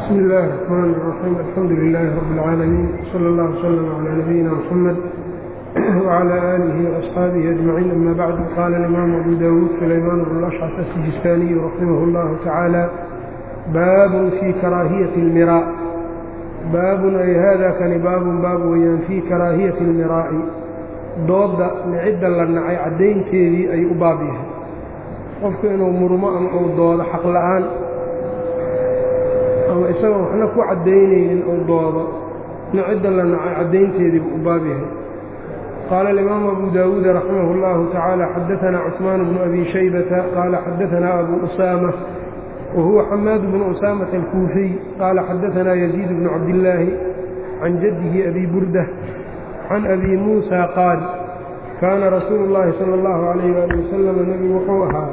بسم الله الرحمن الرحيم الحمد لله رب العالمين صلى الله وسلم على نبينا محمد وعلى آله وأصحابه أجمعين أما بعد قال الإمام أبو داود سليمان بن الأشعث السجستاني رحمه الله تعالى باب في كراهية المراء باب أي هذا كان باب باب ويان في كراهية المراء dooda nicida la nacay caddaynteedii ay u baab yahay qofku inuu murmo ama uu doodo xaq la'aan ama isagoo waxna ku caddaynaynin uu doodo nicida la nacay caddaynteediibu u baab yahay qaala alimaamu abu daawuud raximah اllahu tacaala xadaanaa cusmaan bnu abi shaybata qaala xadaanaa abu usaama wahuwa xamaad bnu usaamata alkuufiy qaala xadaanaa yaziid bnu cabdillaahi can jaddihi abi burda can abi muusa qaal kaana rasuulu اllaahi salى اllahu alayh ali wasalam nebigu wuxuu ahaa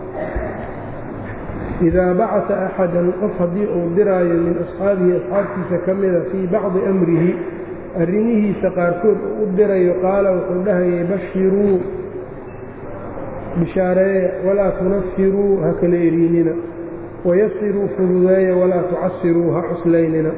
idaa bacata axadan qof haddii uu diraayo min asxaabihi asxaabtiisa ka mida fii bacdi amrihi arrimihiisa qaarkood uu u dirayo qaala wuxuu dhahayay bashiruu bishaareeya walaa tunafiruu ha kala eriinina wayasiruu fududeeya walaa tucasiruu ha cuslaynina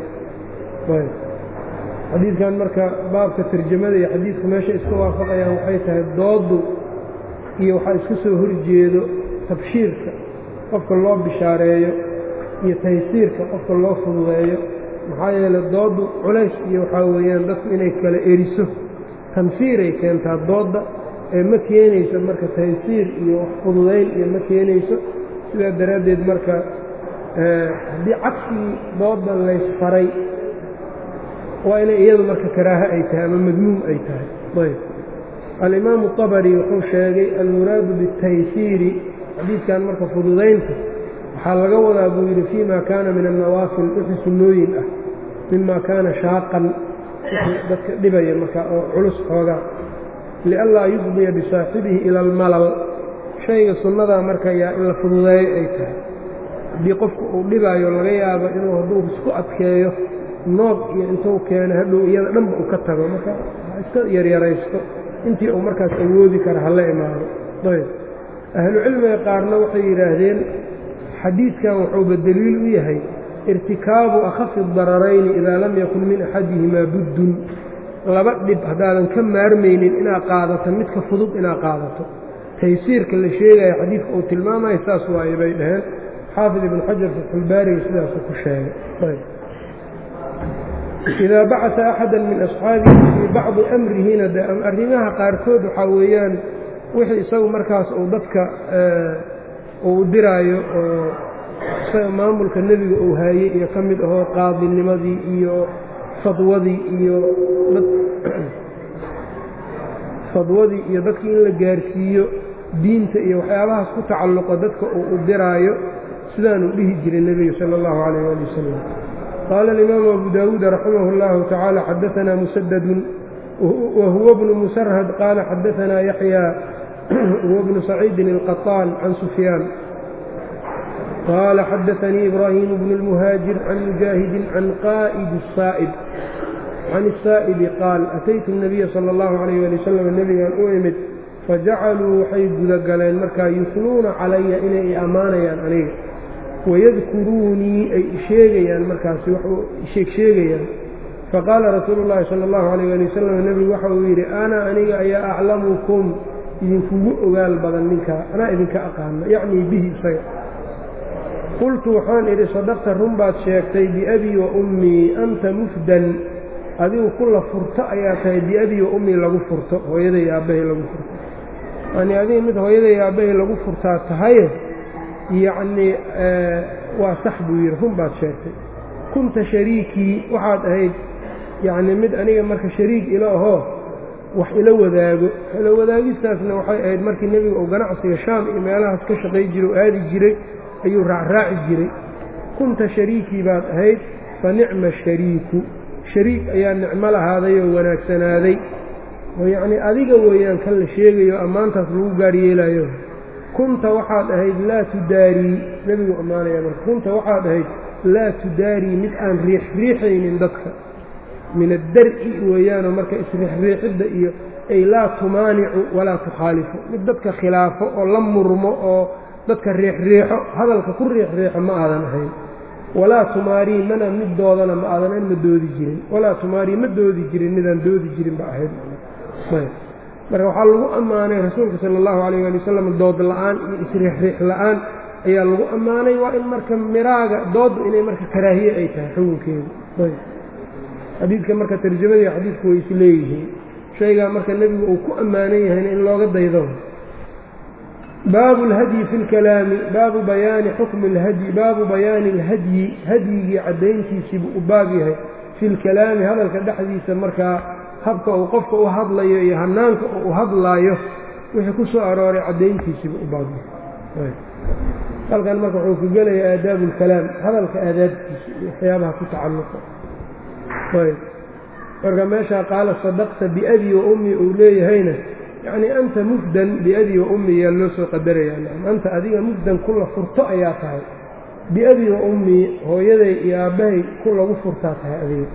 xadiidkan marka baabka tarjamada iyo xadiidku meesha iska waafaqayaan waxay tahay dooddu iyo waxaa iska soo horjeedo tabshiirka qofka loo bishaareeyo iyo taysiirka qofka loo fududeeyo maxaa yeeley dooddu culays iyo waxaa weeyaan dadku inay kala eriso tanfiiray keentaa doodda ee ma keenayso marka taysiir iyo wax fududayn iyo ma keenayso sidaa daraaddeed marka haddii cagsigii doodda laysfaray waa inay iyadu marka karaaho ay tahay ama madmuum ay tahay ayb alimaamu طabari wuxuu sheegay almuraadu biاtaysiiri xadiidkan marka fududaynta waxaa laga wadaa buu yidhi fii ma kaana min annawaafil wixii sunnooyin ah mima kaana shaaqan wixii dadka dhibaya marka oo culus xoogaa lianlaa yufdiya bisaaxibihi ila almalal shayga sunnadaa marka yaa in la fududeeyo ay tahay haddii qofku uu dhibaayo laga yaabo inuu hadduu isku adkeeyo noog iyo intuu keeno hadhow iyada dhanba uu ka tago marka ha iska yaryaraysto intii uu markaas awoodi kara hala imaado ayb ahlucilmiga qaarna waxay yidhaahdeen xadiidkan wuxuuba deliil u yahay irtikaabu akhafi dararayni idaa lam yakun min axadihimaa buddun laba dhib haddaadan ka maarmaynin inaad qaadato midka fudud inaad qaadato taysiirka la sheegaya xadiidka uu tilmaamayo saas waaye bay dhaheen xaafid ibnu xajar fatxulbaariga sidaasu ku sheegay idaa bacata axada min asxaabihi fii bacdi amrihina de arrimaha qaarkood waxaa weeyaan wixii isagu markaas uu dadka uu diraayo oo isaga maamulka nebiga uu haayey iyo ka mid ahoo qaadinimadii iyo fadwadii iyo fadwadii iyo dadkii in la gaarsiiyo diinta iyo waxyaabahaas ku tacalluqo dadka uu u diraayo sidaanuu dhihi jiray nebiga sala allahu calayh ali wasalam qaala alimaamu abu daawuud raximah اllahu tacaala xadaanaa musadadun wahuwa bnu musarhad qaala xadaanaa yaxya huwa bnu saciidin alqaطaan can sufyaan qaala xadaanii ibraahimu bnu اlmuhaajir can mujaahidin can qaa'idi saa'ib can الsaa'ibi qaal ataytu الnabiya salى اllahu alayh ali wasalam nebigan u imid fajacaluu waxay gudagaleen markaa yusnuuna calaya inay i ammaanayaan aniga wayadkuruunii ay isheegayaan markaasi waxuu sheegsheegayaan faqaala rasuulu llaahi sala allahu calayh ali wasalam nebigu waxa uu yidhi ana aniga ayaa aclamukum idinkugu ogaal badan ninkaa anaa idinka aqaano yacnii bihi isaga qultu waxaan idhi sadaqta run baad sheegtay biabii wa ummii anta mufdan adigu kula furto ayaa tahay biabii wa ummii lagu furto hooyaday aabbahay lagu furto yanii adiga mid hooyaday aabbahay lagu furtaa tahaye yacnii waa sax buu yidhi run baad sheegtay kunta shariikii waxaad ahayd yacnii mid aniga marka shariik ila ahoo wax ila wadaago ila wadaagistaasna waxay ahayd markii nebiga uu ganacsiga shaam iyo meelahaas ka shaqay jiray oo aadi jiray ayuu raacraaci jiray kunta shariikii baad ahayd fa nicma shariiku shariik ayaa nicmo lahaaday oo wanaagsanaaday oo yacnii adiga weeyaan kan la sheegayo ammaantaas lagu gaar yeelayo kunta waxaad ahayd laa tudaarii nebigu ammaanaya marka kunta waxaad ahayd laa tudaarii mid aan riixriixaynin dadka min addar'i weeyaanoo marka isriixriixidda iyo ay laa tumaanicu walaa tukhaalifu mid dadka khilaafo oo la murmo oo dadka riixriixo hadalka ku riixriixo ma aadan ahayn walaa tumaarii mana mid doodana ma aadan ma doodi jirin walaa tumaarii ma doodi jirin midaan doodi jirin ba ahayd marka waxaa lagu ammaanay rasuulka sala allahu calayh ali wasalam dood la-aan iyo isriixriix la-aan ayaa lagu ammaanay waa in marka miraaga dooddu inay marka karaahiye ay tahay xukunkeedu xadiidka marka tarjamadii xadiidku way isleeyihiin shaygaa marka nebigu uu ku ammaanan yahayna in looga daydo baabu اlhadyi fi اlkalaami baabu bayaani xukmi اlhadyi baabu bayaani اlhadyi hadyigii caddayntiisiibuu u baab yahay fi lkalaami hadalka dhexdiisa markaa habka uu qofka u hadlayo iyo hanaanka uu u hadlaayo wixii ku soo arooray caddayntiisiibuu u baab yahay halkan marka wuxuu ku gelayaa aadaabu اlkalaam hadalka aadaabtiisa iyo waxyaabaha ku tacalluqa marka meeshaa qaala sadaqta biabi wa ummi uu leeyahayna yacnii anta mufdan biabi wa ummi yaa loo soo qadaraya anta adiga mufdan ku la furto ayaa tahay biabi wa ummi hooyaday iyo aabbahay ku lagu furtaa tahay adiga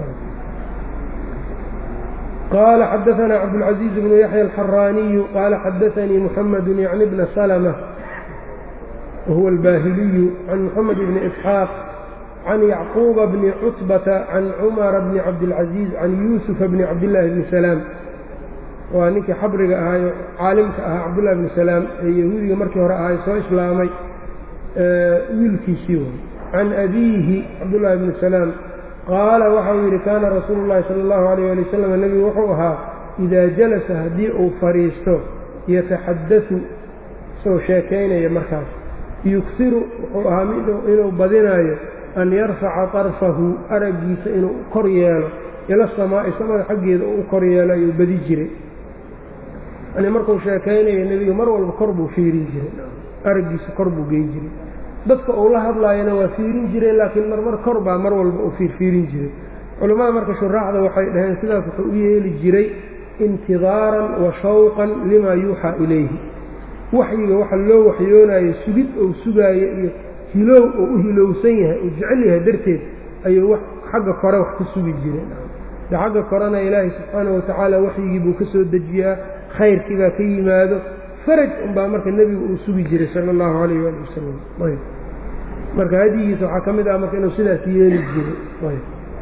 qaala xadaanaa cabdulcaziiz bnu yaxya alxaraaniyu qaala xadaanii muxamedu yacni bna salma wahuwa albaahiliyu can muxamed bni isxaaq can yacquuba bni cutbata can cumara bni cabdilcaziiz can yuusufa bni cabdillaahi bni salaam waa ninkii xabriga ahaayo caalimka ahaa cabdullahi bni salaam ee yahuudiga markii hore ahay soo islaamay wiilkiisii way can abiihi cabdullaahi bni salaam qaala waxau yidhi kaana rasuulu llahi sala allahu alayh ali wasalam nebigu wuxuu ahaa idaa jalasa haddii uu fadhiisto yataxaddasu isagoo sheekaynaya markaas yugsiru wuxuu ahaa inuu badinaayo an yarfaca طarfahu araggiisa inuu kor yeelo ila samaa'i samada xaggeeda uu u kor yeelo ayuu badi jiray yani markuu sheekaynayo nebiga mar walba kor buu fiirin jiray araggiisa kor buu geyn jiray dadka uu la hadlaayana waa fiirin jiray laakiin marmar kor baa mar walba uu fiirfiirin jiray culammada marka shuraaxda waxay dhaheen sidaas wuxuu u yeeli jiray intidaaran wa shawqan limaa yuuxaa ilayhi waxyiga waxa loo waxyoonayo sugid ou sugaayo iyo hilow oo u hilowsan yahay uu jecel yahay darteed ayuu xagga kore wax ka sugi jiray de xagga korena ilaahay subxaanau watacaala waxyigii buu ka soo dejiyaa khayrkii baa ka yimaado faraj unbaa marka nebigu uu sugi jiray sala allahu calayh waali wasalam marka hadigiisa waxaa ka mid ah marka inuu sidaas yeeli jiray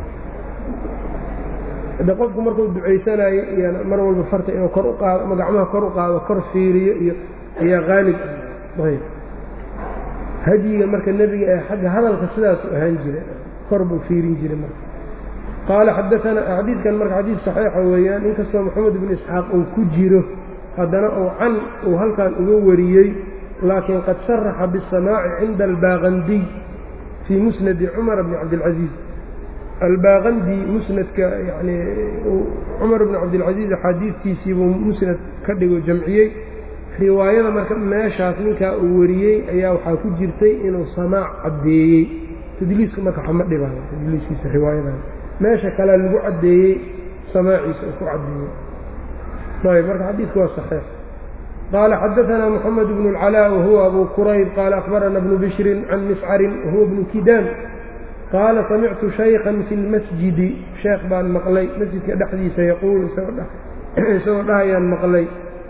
de qofku markuu ducaysanayo iyo mar walba farta inuu kor u qaado ama gacmaha kor u qaado kor fiiriyo iyo ayaa qaalib ah hadyiga marka nebiga ee xagga hadalka sidaasu ahaan jira kor buu fiirin jiray marka qaala xadaanaa xadiidkan marka xadiid saxiixa weeyaan inkastoo moxamed ibnu isxaaq uu ku jiro haddana uu can uu halkan uga wariyey laakiin qad sharaxa biاsamaaci cinda albaaqandiy fii musnadi cumar bni cabdilcaziiz albaaqandi musnadka yani cumar bni cabdilcaziiz axaadiidkiisii buu musnad ka dhigo jamciyey riwaayada marka meeshaas ninkaa uu wariyey ayaa waxaa ku jirtay inuu samaac caddeeyey tadliiska marka waxama dhibaayo tadliiskiisa riwaayadan meesha kalea lagu caddeeyey samaaciisa uu ku caddeeyey ayb marka xadiidku waa saxiix qaala xadaanaa moxamed bnu اlcalaa wahuwa abu kurayb qaala akhbarana bnu bishrin can miscarin wahuwa bnu kidaan qaala samictu shaykan fi lmasjidi sheekh baan maqlay masjidka dhexdiisa yaquulu isagoo dhahayaan maqlay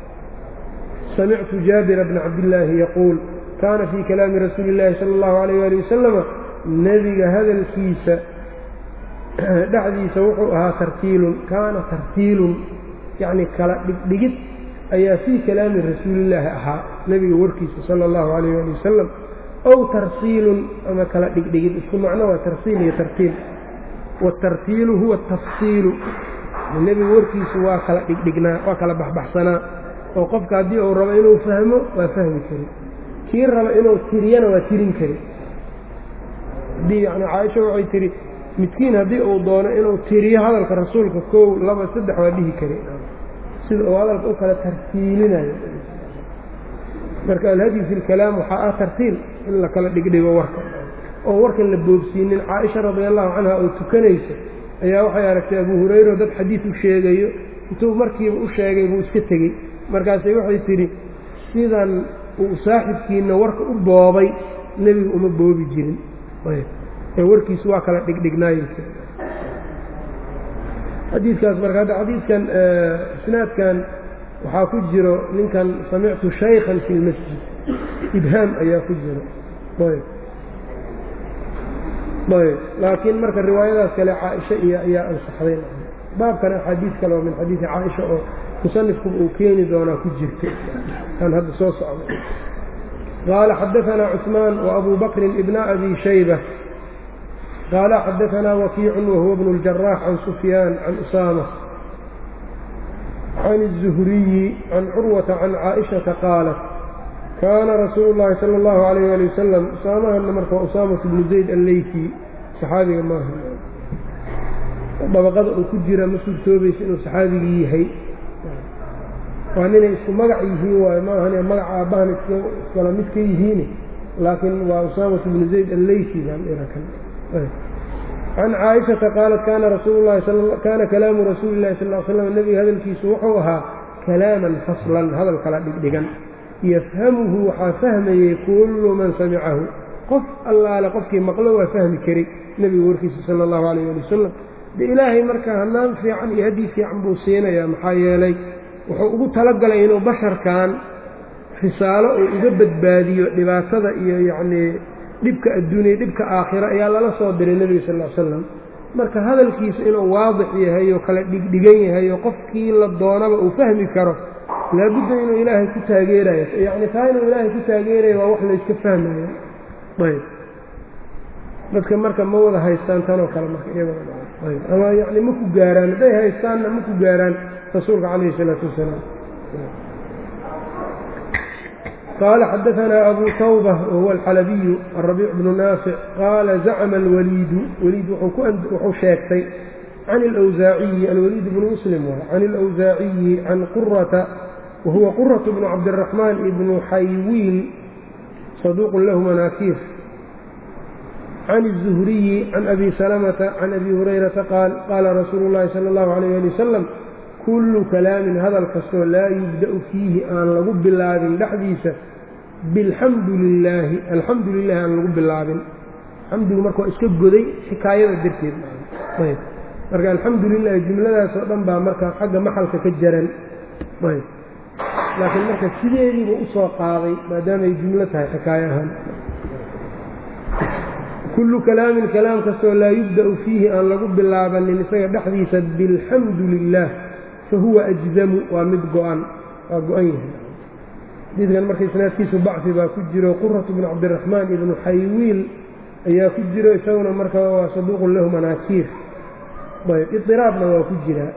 samictu jaabira bna cabdillaahi yaquul kaana fii kalaami rasuuli illaahi sala allahu alayh ali wasalama nebiga hadalkiisa dhexdiisa wuxuu ahaa tartiilun kaana tartiilun yacni kala dhigdhigid ayaa fii kalaami rasuulillaahi ahaa nebiga warkiisa sala allahu alayh ali wasalam ow tarsiilun ama kala dhigdhigid isku macno waa tarsiil iyo tartiil waatartiilu huwa tafsiilu nebiga warkiisu waa kala dhigdhignaa waa kala baxbaxsanaa oo qofka haddii uu rabo inuu fahmo waa fahmi kari kii rabo inuu tiriyana waa tirin kari haddii yani caaisha waxay tihi midkiin haddii uu doono inuu tiriyo hadalka rasuulka kow laba saddex waa dhihi kari sida uu hadalka u kala tartiilinayo marka alhadyu fi lkalaam waxaa ah tartiil in la kala dhigdhigo warka oo warkan la boobsiinin caaisha radi allahu canha oo tukanaysa ayaa waxay aragtay abu hurayra dad xadiid u sheegayo intuu markiiba u sheegay buu iska tegey markaasay waxay tidhi sidan uu saaxibkiina warka u boobay nebiga uma boobi jirin ee warkiisu waa kala dhigdhignaayeysa xadiidkaas marka hadda xadiidkan isnaadkan waxaa ku jiro ninkan samictu shaykhan fi lmasjid ibhaam ayaa ku jiro ayb laakiin marka riwaayadaas kale caaisha iyo ayaa ansaxday baabkana axaadiis kale oo min xadiidi caaisha oo musanifku uu keeni doonaa ku jirta aan hadda soo socdo qaala xadaanaa cusmaan وabu bakrin ibna abi shayba qaala xadaanaa wakiicun wahuwa bnu اljaraax can sufyaan can usaama can الzuhriyi can curwata can caaئiشhaةa qaalat kaana rasuulu اllahi salى اllahu عalayh ali wasalam usaamahana marka waa usaamatu bnu zayd alleyki saxaabiga maaha dabaqada uu ku jira ma suurtoobaysa inuu saxaabigii yahay waa ninay isku magac yihiin waayo maahan magaca aabbahan iskala mid ka yihiin laakiin waa usaamatu bnu zayd alleyki baan irakan can caaishata qaalat kaana rasuulu lahi kaana kalaamu rasuuli lahi sal slam nebiga hadalkiisu wuxuu ahaa kalaaman faslan hadal kala dhigdhigan yafhamuhu waxaa fahmayey kullu man samicahu qof allaale qofkii maqlo waa fahmi karay nebiga warkiisa sala allahu calayh ali wasalam de ilaahay marka hanaan fiican iyo haddii fiican buu siinayaa maxaa yeelay wuxuu ugu talagalay inuu basharkan risaalo uu uga badbaadiyo dhibaatada iyo yacnii dhibka adduuniya dhibka aakhira ayaa lala soo diray nebiga sal l slam marka hadalkiisa inuu waadix yahay oo kala dhigdhigan yahay oo qofkii la doonaba uu fahmi karo laabudda inuu ilaahay ku taageerayo yacni taa inuu ilaahay ku taageeraya waa wax layska fahmayo ayb dadka marka ma wada haystaan tanoo kale marka iyagooayb ama yacni ma ku gaaraan hadday haystaanna ma ku gaaraan rasuulka calayhi isalaatu wasalaam qaala xadaanaa abu tawba wahuwa alxalabiyu arabiic bnu naafic qaala zacma alwaliidu waliid wuxuu sheegtay can alwsaaciyi alwaliid bnu muslim waay can alawsaaciyi can qurata wahuwa quratu bnu cabdiraxmaan ibnu xaywiin saduuqun lahu manaakiir can الzuhriyi can abi salamata can abi hurayrata qaal qaala rasuulu اllahi salى اllahu alayh ali wasalam kullu kalaamin hadal kastoo laa yubda'u fiihi aan lagu bilaabin dhexdiisa bilxamdu lilaahi alxamdu lilahi aan lagu bilaabin xamdigu marka waa iska goday xikaayada darteed marka alxamdu lilahi jumladaasoo dhan baa marka xagga maxalka ka jaran laakiin marka sideediiba usoo qaaday maadaamay jumlo tahay xikaayo ahaan kullu kalaamin kalaam kastoo laa yubda'u fiihi aan lagu bilaabanin isaga dhexdiisa bilxamdu lilah fahuwa ajzamu waa mid go-an waa go-an yahay xadiidkan marka isnaadkiisu bacfi baa ku jiro quratu bnu cabdiraxmaan ibnu xaywiil ayaa ku jiro isaguna marka waa saduuqun lahu manaakiir ayb iiraabna waa ku jiraa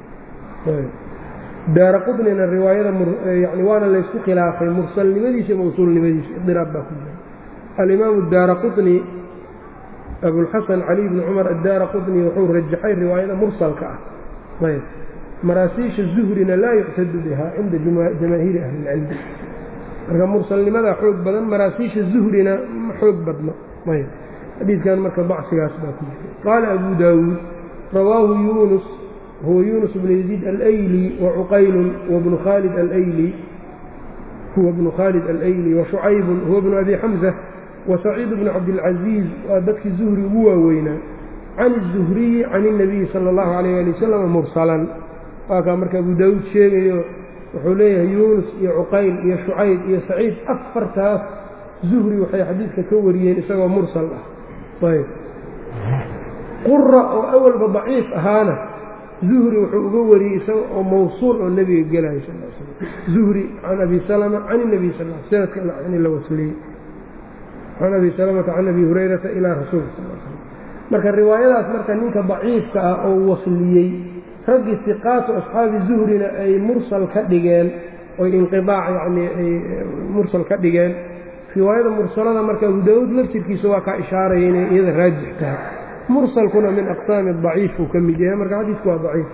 daara qudnina riwaayada yani waana laysku khilaafay mursalnimadiisa iyo mawsuulnimadiisa iiraab baa ku jira alimaamu daara quni abulxasan cali bni cumar addaara quni wuxuu rajaxay riwaayada mursalka ah ayb maraasiisha zuhrina laa yuctadu biha cinda jamaahiiri ahli ilcilmi marka mursalnimadaa xoog badan maraasiisha zuhrina ma xoog badno ayb xadiidkan marka bacsigaas baa ku jira qaala abu daawuud rawaahu yunus huwa yunus bnu yaziid alayli wacuqaylun wabnu khaalid alayli huwa bnu khaalid alayli washucaybun huwa bnu abi xamza wasaciid bnu cabdilcaziiz waa dadkii zuhri ugu waaweynaa can الzuhriyi can الnabiyi salى اllahu alayh ali wasalam mursalan waa kaa marka abu daawuud sheegayo wuxuu leeyahay yuunus iyo cuqayl iyo shucayb iyo saciid afartaas zuhri waxay xadiidka ka wariyeen isagoo mursal ah ayb qura oo awalba daciif ahaana zuhri wuxuu uga wariyey isaga oo mawsuul oo nebiga gelayo sal l slam zuhri can abi salama can الnabiy sal sanadka yani la wasliyey can abi salamata can abi hurayrata ilaa rasuulka sal l slam marka riwaayadaas marka ninka daciifka ah oo wasliyey raggii siqaatu asxaabi zuhrina ay mursal ka dhigeen oy inqiaac yani ay mursal ka dhigeen riwaayada mursalada marka abu daawuud laftirkiisa waa kaa ishaaraya inay iyada raajix tahay mursalkuna min aqsaami daciif uu ka mid yahay marka xadiisku waa daciif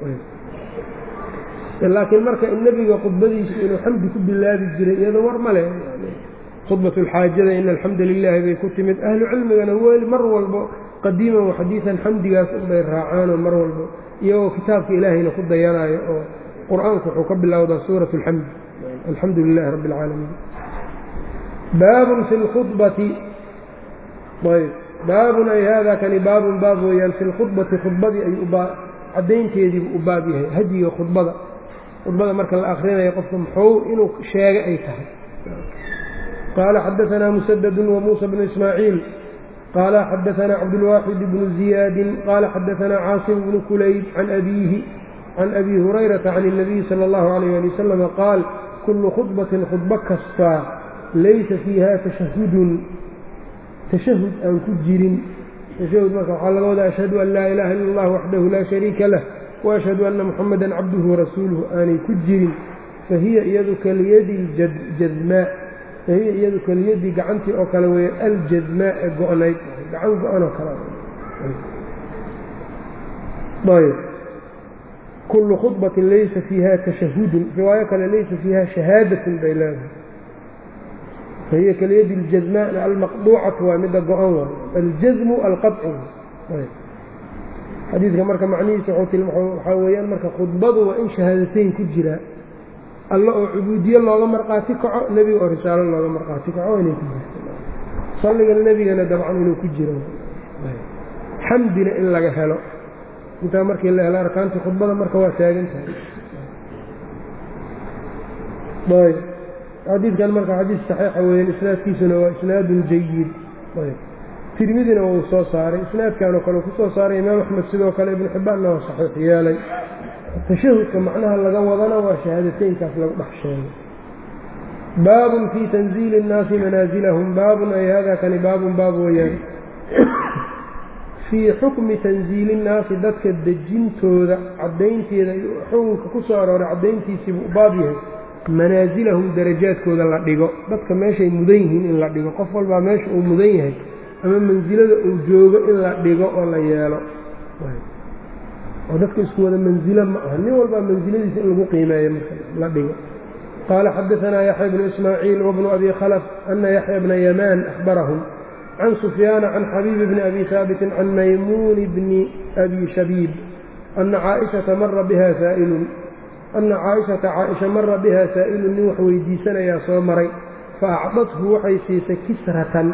laakiin marka nebiga khudbadiisu inuu xamdi ku bilaabi jiray iyada war male khudbat lxaajada ina alxamda lilaahi bay ku timid ahlu cilmigana weli mar walbo qadiiman waxadiidan xamdigaas unbay raacaanoo mar walbo iyagoo kitaabka ilaahayna ku dayanayo oo qur-aanku wuxuu ka bilowdaa suurat alxamdi alxamdu lilahi rabbi اlcaalamiin baabun fi lkhubati ayb baabun ay hada kani baabun baab weeyaan fi lkhudbati khudbadii ayuu caddaynteediibu u baab yahay hadiga khudbada khudbada marka la akrinayo qofka muxuu inuu sheega ay tahay qaala xadaanaa musadadu wamuusa bnu ismaaciil qaala xadaanaa cabdulwaaxid bnu ziyaadin qaala xadaanaa caasim bnu kulayb can abiihi can abi hurayrata can الnabiyi salى اllahu alayh ali wasalam qaal kullu khudbatin khudbo kastaa laysa fiiha tashahudun tashahud aan ku jirin tashahud marka waxaa laga wadaa ashhadu an laa ilaha illa اllah waxdahu laa shariika lah waashhadu anna muxamada cabduhu warasuuluhu aanay ku jirin fahiya iyadu kaliyadi jadmaa fahiya iyadu kaliyadii gacantii oo kale weeye aljadmaa ee go-nayd gacan go-anoo kale ayb kullu khudbatin laysa fiiha tashahudun riwaayo kale laysa fiiha shahaadatun bay leedahay fahiya kaliyadi اljadmaa almaqduucatu waa midda go-an waay aljazmu alqaci xadiidka marka macnihiisa waxaa weeyaan marka khudbadu waa in shahaadateyn ku jiraa alla oo cubuudiye looga marqaati kaco nebiga oo risaalo looga marqaati kaco inay ku jirto salliga nebigana dabcan inuu ku jiro xamdina in laga helo intaa markii la helo arkaantii khudbada marka waa taagan tahay ayb xadiidkan marka xadiis saxiixa weeyaan isnaadkiisuna waa isnaadun jayid ayb tirmidina wuu soo saaray isnaadkanoo kale ku soo saaray imaam axmed sidoo kale ibnu xibbaanna waa saxiix yeelay tashahudka macnaha laga wadana waa shahaadateynkaas lagu dhex sheegay baabun fii tanziili اnnaasi manaasilahum baabun ay hada kani baabun baab weeyaan fii xukmi tanziili innaasi dadka dejintooda caddaynteeda xukunka ku soo arooray caddayntiisiibuu baab yahay manaasilahum darajaadkooda la dhigo dadka meeshay mudan yihiin in la dhigo qof walbaa meesha uu mudan yahay ama mansilada uu joogo in la dhigo oo la yeelo oo dadka isku wada mansilo ma aha nin walbaa mansiladiisa in lagu qiimeeyo marka la dhigo qaala xadaanaa yaxya bnu ismaaciil wabnu abi khalaf ana yaxya bna yamaan ahbarahum can sufyaana can xabiibi bni abi haabitin can maymuuni bni abi shabiib ana caaishata mara biha saa'ilun ana caaishata caaisha mara biha saa'ilun nin wax weydiisanayaa soo maray fa acdathu waxay siisay kisratan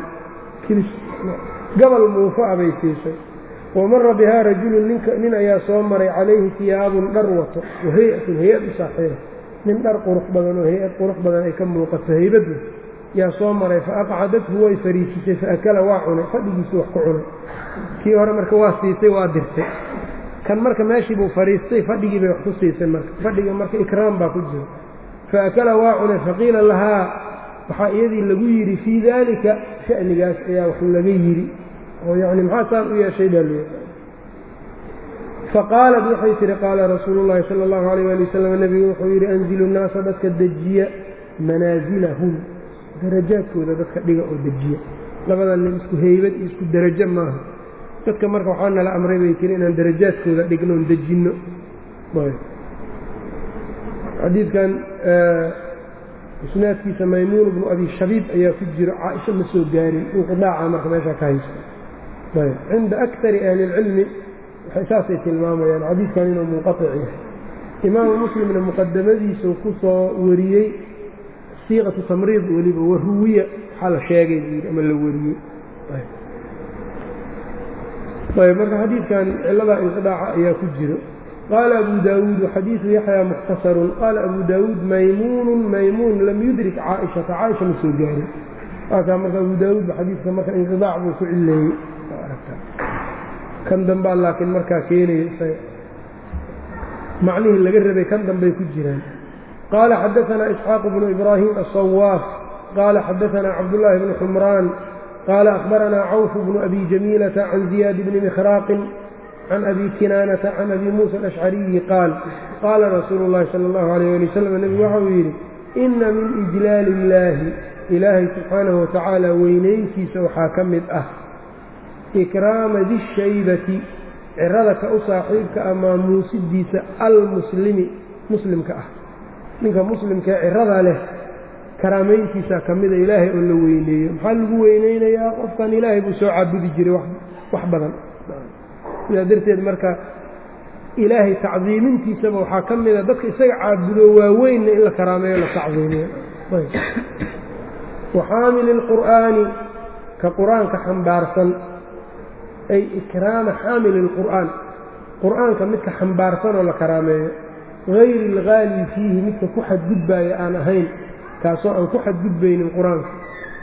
gabal muufa a bay siisay wa mara bihaa rajulun nin ayaa soo maray calayhi siyaabun dhar wato wa hay-atun hay-ad u saaxiiba nin dhar qurux badan oo hay-ad qurux badan ay ka muuqato haybadda yaa soo maray fa aqcadathu way fariisisay fa akala waa cunay fadhigiisii wax ku cunay kii hore marka waa siisay waa dirtay kan marka meeshii buu fadhiistay fadhigii bay wax ku siisay marka fadhiga marka ikraam baa ku jira fa akala waa cunay faqiila lahaa waxaa iyadii lagu yidhi fii daalika sha'nigaas ayaa wax laga yidhi oo yacni maxaa saan u yeeshay baa leeyahay faqaalat waxay tihi qaala rasuulu llaahi sala allahu alayh waali wasalam nebigu wuxuu yidhi anzilu nnaasa dadka dejiya manaasilahum darajaadkooda dadka dhiga oo dejiya labada nin isku heybad iyo isku derajo maaha dadka marka waxaa nala amray bay tiri inaan darajaadkooda dhigno on dejinno xadiidkan isnaadkiisa maymuun bnu abi shabiib ayaa ku jiro caaisha ma soo gaarin inqidaaca marka meeshaa ka hayso ayb cinda akari ahli اlcilmi waxay saasay tilmaamayaan xadiidkan inuu munqaطic yahay imaamu muslimna muqadamadiisuu ku soo wariyey siiqatu tamriid weliba waruwiya waxaa la sheegay buu yidhi ama la wariyey ayb marka xadiidkan ciladaa inqidaaca ayaa ku jiro qaala abu daawuud xadiidu yaxyaa mukhtasarun qaala abu daawuud maymuunun maymuun lam yudrik caaishata caaisha ma soo gaarin waakaa marka abu daawuudba xadiidka marka inqidaac buu ku cileeyey kan dambaa laakiin markaa keenaya isaga macnihii laga rabay kan dambay ku jiraan qaala xadaanaa isxaaq bnu ibraahim aلصawaaf qaala xadaanaa cabdullaahi bnu xumraan qaala akhbaranaa cawf bnu abi jamiilata can ziyaad bni mikhraaqin can abi kinaanata can abi muusa alashcariyi qaal qaala rasuulu اllahi sala اllahu alayh ali wasalam nebigu waxa uu yidhi ina min ijlaali illaahi ilaahay subxaanahu watacaala weynayntiisa waxaa ka mid ah ikraama dishaybati cirada ka u saaxiibka ah maamuusidiisa almuslimi muslimka ah ninka muslimkaee cirada leh karaamayntiisaa ka mida ilaahay oo la weyneeyo maxaa lagu weyneynayaa qofkan ilaahay buu soo caabudi jiray wax badan sidaa darteed marka ilaahay tacdiimintiisaba waxaa ka mida dadka isaga caabudo waaweynna in la karaameeyo la tacdiimiyo waxaamili اlqur'aani ka qur-aanka xambaarsan ay ikraama xaamili اlqur'aan qur'aanka midka xambaarsan oo la karaameeyo hayri اlgaali fiihi midka ku xadgudbaaya aan ahayn kaasoo aan ku xadgudbaynin qur-aanka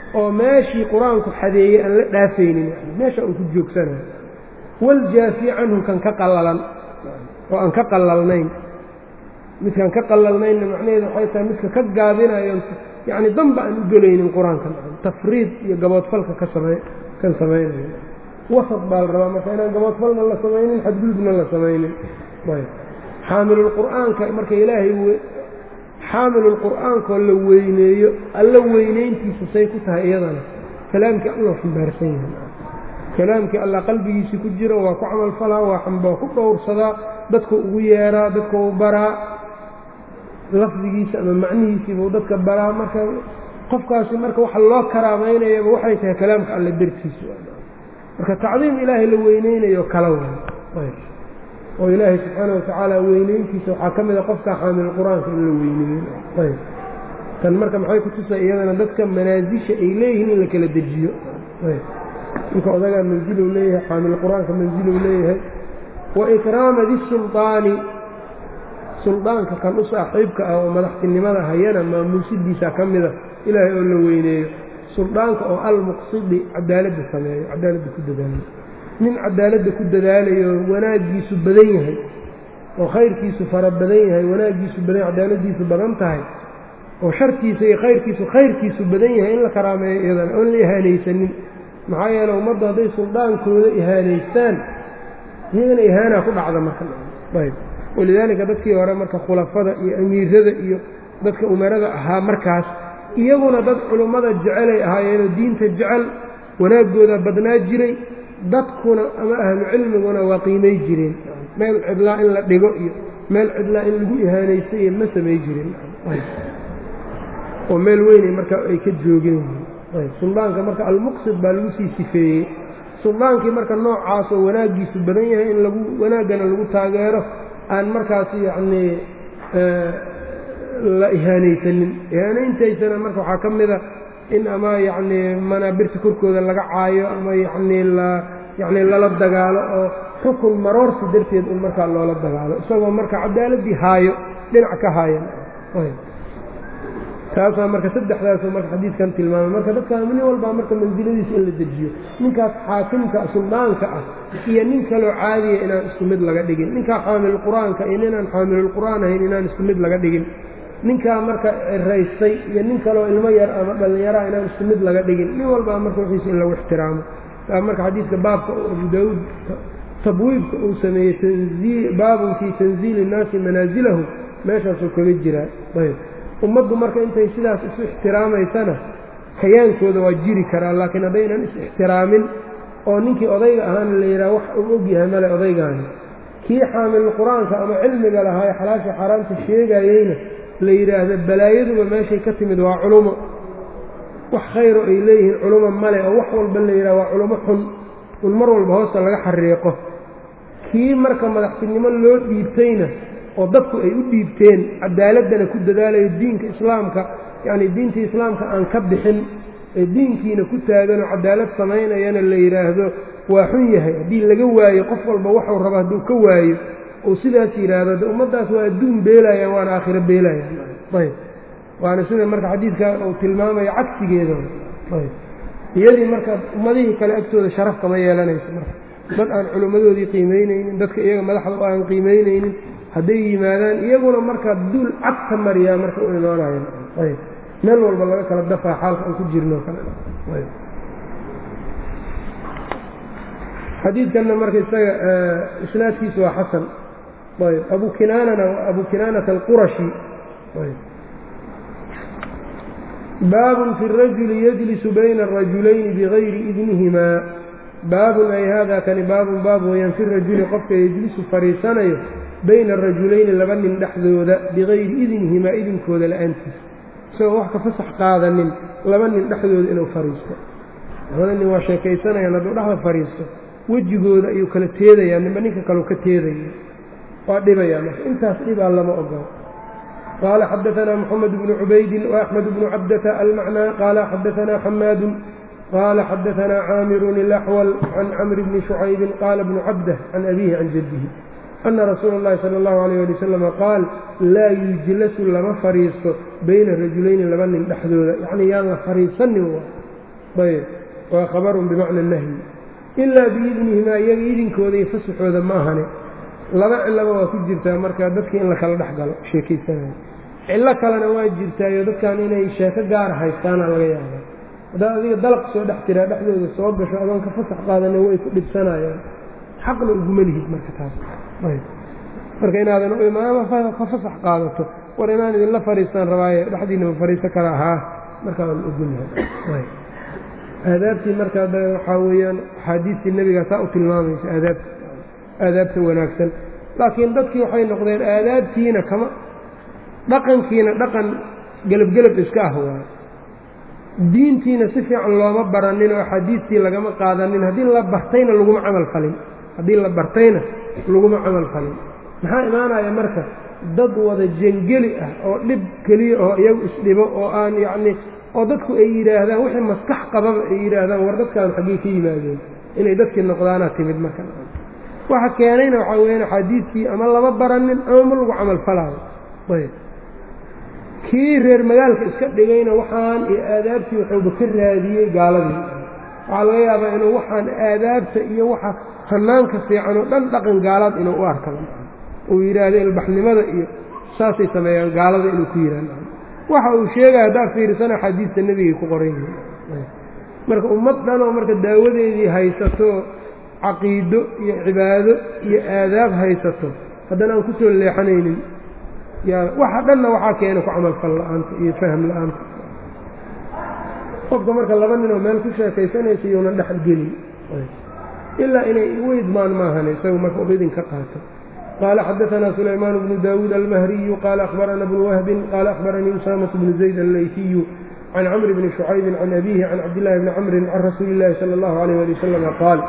oo meeshii qur-aanku xadeeyey aan la dhaafaynin meesha uu ku joogsanayo waljaafi canhu kan ka qallalan oo aan ka qallalnayn midkaan ka qallalnaynna macnaheedu waxay tahay midka ka gaabinayo yacni danba aan u gelaynin qur-aanka tafriid iyo gaboodfalka ka same kan samaynayo wasad baa la rabaa marka inaan gaboodfalna la samaynin xadgudubna la samaynin xaamilulqur'aanka marka ilaahay xaamilulqur'aankoo la weyneeyo alla weynayntiisa say ku tahay iyadana kalaamkii alla xambaarsan yahay kalaamkii alla qalbigiisii ku jira waa ku camalfalaa waa waa ku dhowrsadaa dadku ugu yeeraa dadka u baraa lafdigiisa ama macnihiisiibuu dadka baraa marka qofkaasi marka waxa loo karaamaynayaba waxay tahay kalaamka alle dartiisa marka tacdiim ilaahay la weyneynayo kala way oo ilaahay subxaana watacaala weyneyntiisa waxaa ka mida qofka xaamil qur-aanka in la weyneeyo ayb tan marka maxay ku tusay iyadana dadka manaasisha ay leeyihiin in la kala dejiyo ayb ninka odagaa mansiluu leeyahay xaamil qur-aanka mansiluu leeyahay wa ikraama disulطaani suldaanka kan u saaxiibka ah oo madaxtinimada hayana maamuusidiisa ka mida ilaahay oo la weyneeyo suldaanka oo almuqsidi cadaaladda sameeyo cadaaladda ku dadaalayo nin cadaaladda ku dadaalayo wanaaggiisu badan yahay oo khayrkiisu fara badan yahay wanaaggiisu badan cadaaladdiisu badan tahay oo sharkiisa iyo khayrkiisu khayrkiisu badan yahay in la karaameeyo iyadana oon la ihaanaysanin maxaa yeele ummaddu hadday suldaankooda ihaanaystaan iyagana ihaanaa ku dhacda marka ayb walidaalika dadkii hore marka khulafada iyo amiirada iyo dadka umarada ahaa markaas iyaguna dad culummada jecelay ahaayeenoo diinta jecel wanaaggooda badnaa jiray dadkuna ama ahlu cilmiguna waa qiimay jireen meel cidlaa in la dhigo iyo meel cidlaa in lagu ihaanaysta iyo ma samay jirin oo meel weynay marka ay ka joogeen suldaanka marka almuqsid baa lagu sii sifeeyey suldaankii marka noocaasoo wanaaggiisu badan yahay in lagu wanaaggana lagu taageero aan markaas yacnii la ihaanaysanin ihaanayntaysana marka waxaa ka mida in ama yacnii manaabirta korkooda laga caayo ama yacnii la yacnii lala dagaalo oo xukun maroorsi darteed un markaa loola dagaalo isagoo marka cadaaladdii haayo dhinac ka haayan taasaa marka saddexdaasoo marka xadiidkan tilmaamay marka dadkaa nin walbaa marka mansiladiisa in la dejiyo ninkaas xaakimka suldaanka ah iyo nin kaloo caadiya inaan isku mid laga dhigin ninkaa xaamilulqur-aanka iyo ninaan xaamilulqur-aan ahayn inaan isku mid laga dhigin ninkaa marka raystay iyo nin kaloo ilmo yar ama dhallinyaraa inaan isku mid laga dhigin nin walbaa marka wixiisa in lagu ixtiraamo taa marka xadiidka baabka abu daawuud tabwiibka uu sameeyey baabun fii tanziili innaasi manaasilahum meeshaasuu kaga jiraa ayb ummaddu marka intay sidaas isu ixtiraamaysana hayaankooda waa jiri karaa laakiin haddaynan is-ixtiraamin oo ninkii odayga ahaana la yidhaha wax uu ogyahay male odaygaani kii xaamil qur-aanka ama cilmiga lahaa ee xalaasha xaaraamta sheegayeyna la yidhaahda balaayaduba meeshay ka timid waa culumo wax khayro ay leeyihiin culumo male oo wax walba la yidhaha waa culumo xun un mar walba hoosta laga xariiqo kii marka madaxtinimo loo dhiibtayna oo dadku ay u dhiibteen cadaaladdana ku dadaalayo diinka islaamka yacni diinta islaamka aan ka bixin ee diinkiina ku taaganoo cadaalad samaynayana la yidhaahdo waa xun yahay haddii laga waayo qof walba waxuu rabo hadduu ka waayo uu sidaas yidhaahdo de ummaddaas waa adduun beelayaan waana aakhiro beelayaan ayb waana sida marka xadiidka uu tilmaamayo cagsigeeda ayb iyadii marka ummadihii kale agtooda sharaf kama yeelanayso marka dad aan culimmadoodii qiimaynaynin dadka iyaga madaxda u aan qiimaynaynin hadday yimaadaan iyaguna marka duul cagta mariyaa marka u imaanayan ayb meel walba laga kala dafaa xaalka aan ku jirno kale xadiidkanna marka isaga isnaadkiisu waa xasan ayb abu kinaanana abu kinaanata alqurashi baabun fi rajuli yajlisu bayna arajulayni bigayri idnihimaa baabun ay hada kani baabun baab weyaan fi rajuli qofka yejlisu fadhiisanayo bayna arajulayni laba nin dhexdooda bigayri idnihimaa idinkooda la-aantiisa isagoo wax ka fasax qaadanin laba nin dhexdooda inuu fadhiisto labada nin waa sheekaysanayaan hadduu dhexda fadhiisto wejigooda ayuu kala teedayaa ninba ninka kaleu ka teedaya waa dhibayaa marka intaas dhibaa lama ogolo qaala xadaanaa moxamed bnu cubaydin وaxmed bnu cabdata almacnaa qaala xadaanaa xamaadu qaala xadaanaa caamirun ilaxwal can camri bni shucaybin qaala bnu cabdah can abihi can jaddihi ana rasuula اllahi salى اllahu alayh ali wasalam qaal laa yujlasu lama fadhiisto bayna rajulayni laba nin dhexdooda yacni yaan la fadhiisanin ayb waa khabarun bimacna nahyi ilaa biidnihimaa iyaga idinkooda iyo fasaxooda ma ahane laba cillaba waa ku jirtaa marka dadka in la kala dhex galo sheekaysanayo cillo kalena waa jirtaayo dadkan inay sheeko gaara haystaana laga yaabaa haddaad adiga dalaq soo dhex tiraa dhexdooda soo gasho adoon ka fasax qaadana way ku dhibsanayaan xaqna uguma lihid marka taas marka inaadan u imaama ka fasax qaadato war inaan idinla fadhiistaan rabaaye dhexdiinama fadhiiso kala ahaa markaa waan ogolyahay aadaabtii marka waxaa weeyaan axaadiistii nebigaa saa u tilmaamaysa aadaabta aadaabta wanaagsan laakiin dadkii waxay noqdeen aadaabtiina kama dhaqankiina dhaqan gelabgelab iska ah waayo diintiina si fiican looma baranin oo axaadiistii lagama qaadanin haddii la bartayna laguma camal falin haddii la bartayna laguma camal falin maxaa imaanaya marka dad wada jangeli ah oo dhib keliya oo iyagu isdhibo oo aan yacnii oo dadku ay yidhaahdaan wixii maskax qababa ay yidhaahdaan war dadkaan xaggey ka yimaadeen inay dadkii noqdaanaa timid marka waxa keenayna waxaa weyaan axaadiistii ama lama baranin ama ma lagu camal falaayo ayb kii reer magaalka iska dhigayna waxaan iyo aadaabtii wuxuuba ka raadiyey gaaladii waxaa laga yaabaa inuu waxaan aadaabta iyo waxa hanaanka fiican oo dhan dhaqan gaalaad inuu u arka uu yidhaahdo ilbaxnimada iyo saasay sameeyaan gaalada inuu ku yidhahdo waxa uu sheegaya haddaa fiirsana xadiista nebigay ku qoran yihiin marka ummad dhanoo marka daawadeedii haysato caqiido iyo cibaado iyo aadaab haysato haddana aan kusoo leexanaynin waxa dhanna waxaa keena ku camalfal la-aanta iyo fahm la-aanta qofka marka laba ninoo meel ku sheekaysanaysa iyuuna dhexgelin ilaa inay u idmaan maahane isagu marka u idin ka qaato qaala xadaanaa sulaymaan bnu daawuud almahriyu qaala akhbarana bnu wahbin qaala akhbaranii usaamatu bnu zayd allayfiyu can camri bni shucaybin can abiihi can cabdillahi bni camrin can rasuuli illaahi sala allahu alayh ali wasalama qaal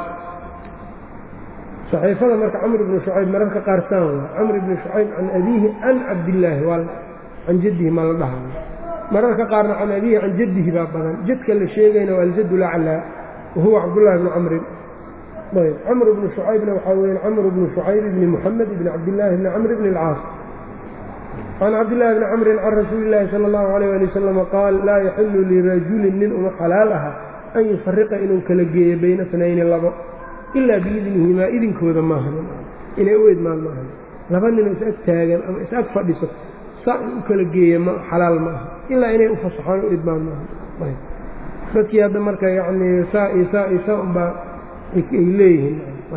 saxiifada marka camr bnu shucayb mararka qaar saan waa camr bni shucayb can abiihi can cabdillaahi waa can jaddihi ma la dhahayo mararka qaarna can abiihi can jaddihi baa badan jadka la sheegayna waa aljad laclaa wahuwa cabdullahi bnu camrin ayb camr bnu shucaybna waxaa weya camr bnu shucayb bni muxamed bni cabdillaahi bni camr bni alcaas can cabdillahi bni camrin can rasuuli illaahi sala allahu alayh ali wasalama qaal laa yaxilu lirajulin nin uma xalaal aha an yufariqa inuu kala geeyo bayna snayni labo ilaa biidnihimaa idinkooda maahan inay u idmaan maahan laba ninoo is ag taagan ama is ag fadhiso saa in u kala geeya ma xalaal ma aha ilaa inay u fasaxaan u idmaan maahan dadkii hadda marka yacnii saa iyo saa iyo saa unbaa ay leeyihiin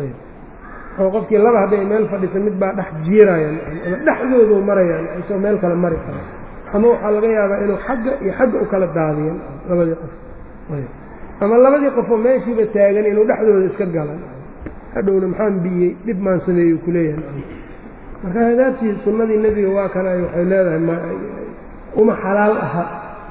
oo qofkii laba hadday meel fadhisa mid baa dhex jiirayaan ama dhexdoodu marayaan isoo meel kale mari kara ama waxaa laga yaabaa inuu xagga iyo xagga u kala daadiyan labadii qof ama labadii qofoo meeshiiba taagan inuu dhexdooda iska galan hadhowna maxaan biyey dhib maan sameeyey ku leeyahay marka hadaabtii sunnadii nebiga waa kana waxay leedahay uma xalaal aha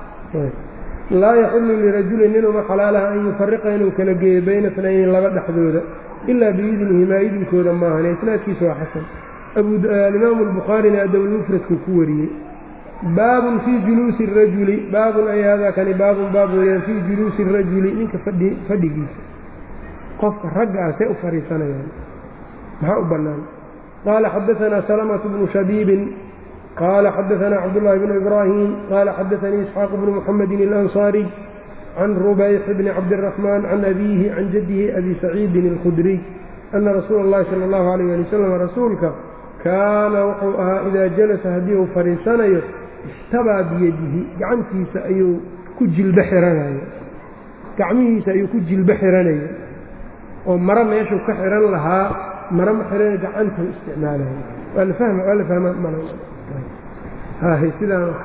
laa yaxillu lirajulin nin uma xalaal aha an yufariqa inuu kala geeyo bayna snayni laba dhexdooda ilaa biidnihimaa idinkooda maahan isnaadkiisa waa xasan alimaamu albukhaarina adabulmufradku ku wariyey baabun fii juluusi rajuli baabun ay haadaa kani baabun baab weeyaan fii juluusi rajuli ninka fadhi fadhigiisa qofka ragga ah see u fadhiisanayaan maxaa u bannaan qaala xadaanaa salamatu bnu shabiibin qaala xadaanaa cabdullaahi bnu ibraahim qaala xadaanii isxaaq bnu muxamedin alansaariy can rubayx bni cabdiraxmaan can abiihi can jaddihi abi saciidin alkhudriy ana rasuula اllahi sala allahu alayh ali wasalam rasuulka kaana wuxuu ahaa idaa jalasa haddii uu fadhiisanayo istabaa biyadihi gacantiisa ayuu ku jilbo xiranaya gacmihiisa ayuu ku jilbo xiranaya oo maro meeshuu ka xihan lahaa maro ma xihan gacantuu isticmaalaya waa la fahma waa la fahma mal sidaan oo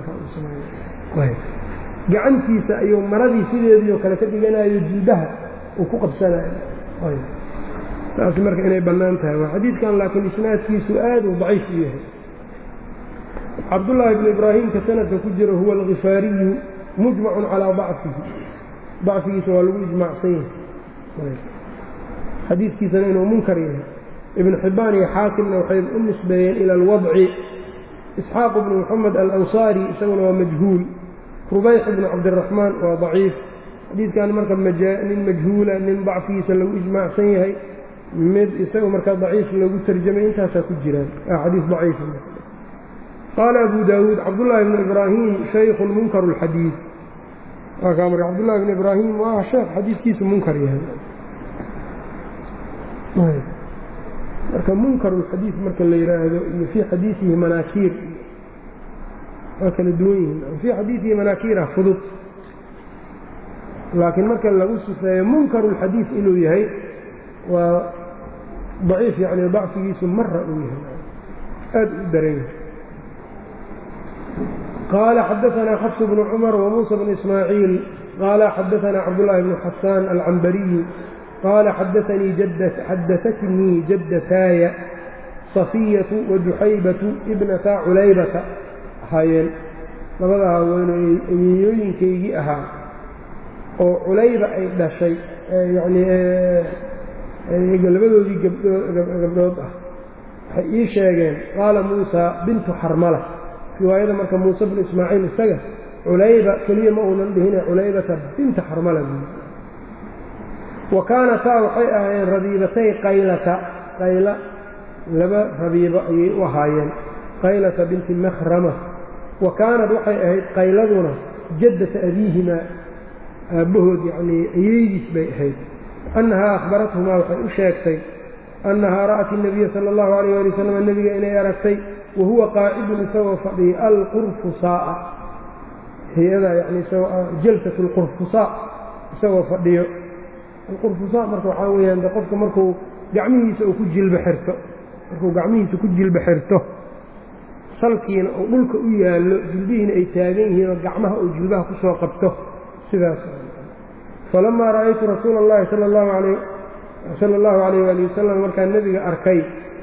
kale gacantiisa ayuu maradii sideediio kale ka dhiganayo jilbaha uu ku qabsanayo taas marka inay bannaan tahay waa xadiidkan laakiin isnaadkiisu aad uu daciif u yahay cabdullaahi bnu ibraahimka sanadka ku jiro huwa alkhifaariyu mujmacun calaa dacfihi dacfigiisa waa lagu ijmaacsan yahay xadiidkiisana inuu munkar yahay ibnu xibbaan iyo xaakimna waxay u nisbeeyeen ila alwadci isxaaq bnu moxamed alansaari isaguna waa majhuul rubayx bnu cabdiraxmaan waa daciif xadiidkan marka nin majhuula nin dacfigiisa lagu ijmaacsan yahay mid isaga markaa daciif lagu tarjamay intaasaa ku jiraan xadiis daciif qaala abu daawuud cabdullaahi bnu ibraahim shaykhun munkaru اlxadiid marka cabdullahi bn ibraahim waa sheekh xadiidkiisu munkar yahay marka munkarulxadiid marka la yidhaahdo iyo fii xadiidihi manaakiir waa kala duwan yihiin fii xadiidihi manaakiirah fudud laakiin marka lagu sifeeyo munkarulxadiid inuu yahay waa daciif yani dacfigiisu mara uu yahay aad u daran yahay qaala xadaanaa xafs bnu cumar wamuusa bnu ismaaciil qaala xadaanaa cabdullaahi bnu xasaan alcambariyu qaala xadaatnii jaddataaya safiyatu waduxaybatu ibnata culaybata ahaayeen labada haweenoo eyeeyooyinkaygii ahaa oo culayba ay dhashay yani labadoodii gabdhood ah waxay ii sheegeen qaala muusa bintu xarmala riwaayada marka muuse bnu ismaaciil isaga culayba keliya ma uunan dhihine culaybata binta xarmala wa kaanataa waxay ahaayeen rabiibatay qaylata qayla laba rabiibo ayay u ahaayeen qaylata binti makhrama wa kaanad waxay ahayd qayladuna jaddata abiihimaa aabbahood yacnii ayeydiis bay ahayd annahaa akhbarathumaa waxay u sheegtay annahaa ra'at الnabiya sala اllahu alayh ali wasalam nebiga inay aragtay wa huwa qaacidun isagoo fadhiya alqurfusaa'a hay-ada yani jalsat اlqurfusaa isagoo fadhiyo alqurfusaa marka waxaa weeyaan de qofka markuu gacmihiisa uu ku jilba xirto markuu gacmihiisa ku jilba xirto salkiina uu dhulka u yaallo jilbihiina ay taagan yihiin oo gacmaha uu jilbaha ku soo qabto sidaas falamaa ra'aytu rasuula اllahi sala allahu alayh waali wasalam markaan nebiga arkay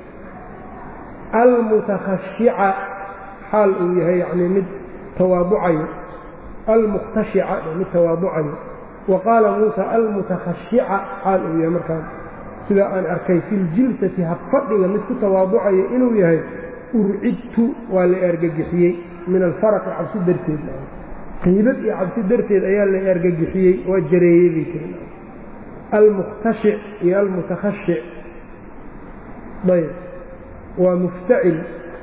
almutakhashica xaal uu yahay yacnii mid tawaaducayo almukhtashica mid tawaaducayo wa qaala muusa almutakhashica xaal uu yahay markaan sidaa aan arkay fi ljilsati habfadhiga mid ku tawaaducayo inuu yahay urcidtu waa la argagixiyey min alfaraqi cabsi darteed qiibad iyo cabsi darteed ayaa la argagixiyey waa jareeyey bay tiri almukhtashic iyo almutakhashic ayb waa muftacil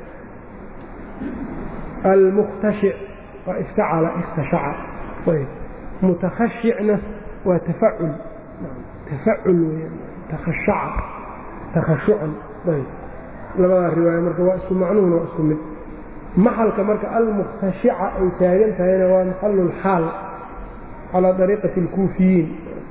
almukhtashic waa iftacala ikhtashaca ayb mutakhashicna waa tafacul tafacul weyaan takhashaca takhashucan ayb labadaa riwaaya marka waa isku macnuhuna waa isku mid maxalka marka almukhtashica ay taagan tahayna waa maxalu lxaal calaa dariiqati اlkuufiyiin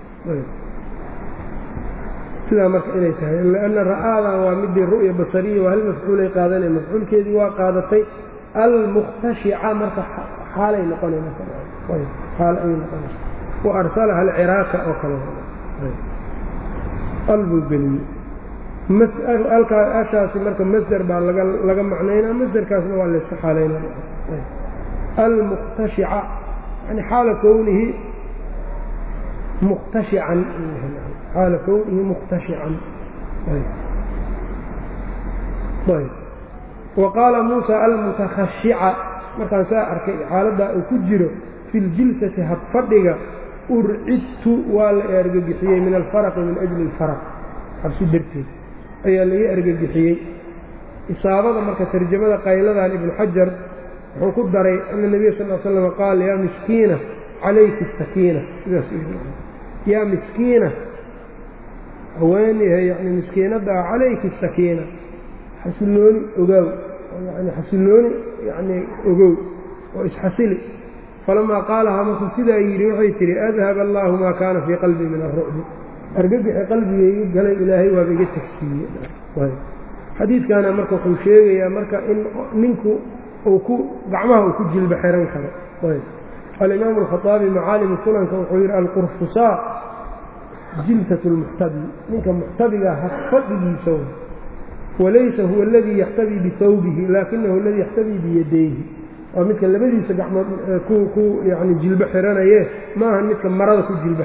sidaa marka inay tahay lanna ra'aadan waa midii ru'ya basariya waa hal mafcuulay qaadanay mafcuulkeedii waa qaadatay almukhtashica marka xaalay noqonayxaal ayay noqonaysa wa arsalaha alciraaka oo kale albuu geliyey ashaasi marka masder baa laga macnaynaa masderkaasna waa layska xaalaynaa almukhtashica yani xaala kownihi mukhtashican xaala kownihi mukhtashican wa qaala muusa almutakhashica markaan saa arkay xaaladdaa uu ku jiro fi ljilsati habfadhiga urcidtu waa la argagixiyey min alfaraqi min ajli alfaraq xabsi darteed ayaa laga argagixiyey isaabada marka tarjamada qayladan ibnu xajar wuxuu ku daray ana nebiya sal l slam qaal yaa miskiina calayki sakiina sidaas yaa miskiina haweenyahay yani miskiinadda ah calayki sakiina xasilooni ogaaw yani xasilooni yani ogow oo isxasili falamaa qaalahaa markuu sidaa yidhi waxay tihi adhaba allaahu maa kaana fii qalbii min alrucbi argagixi qalbigayga galay ilaahay waaba iga tagsiiye xadiidkaana marka wuxuu sheegayaa marka in ninku uu ku gacmaha uu ku jilba xiran karo alimaamu alkhaaabi macaalimu sunanka wuxuu yidhi alqurfusaa jilsat lmuxtabi ninka muxtabiga hafadhigiisa walaysa huwa aladii yaxtabii bihawbihi laakinahu aladii yaxtabii biyadayhi waa midka labadiisa gacmood ku yani jilbo xiranaye maaha midka marada ku jilbo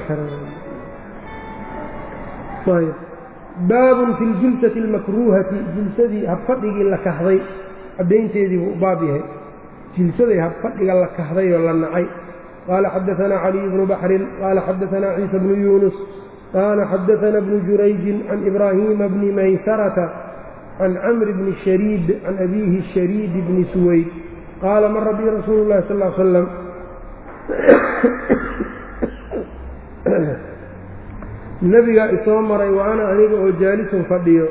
xiranaye baabun fi ljilsati almakruuhati jilsadii habfadhigii la kahday caddaynteedii buu baab yahay jilsaday habfadhiga la kahday oo la nacay qaala xadaanaa caliy bnu baxrin qaala xadaanaa ciisa bnu yuunus qaala xadaanaa bnu jurayjin can ibraahiima bni maysarata can camri bni shariid can abiihi shariid bni suwayd qaala mara bii rasuulu llahi sal slam nebigaa isoo maray wa ana aniga oo jaalisun fadhiyo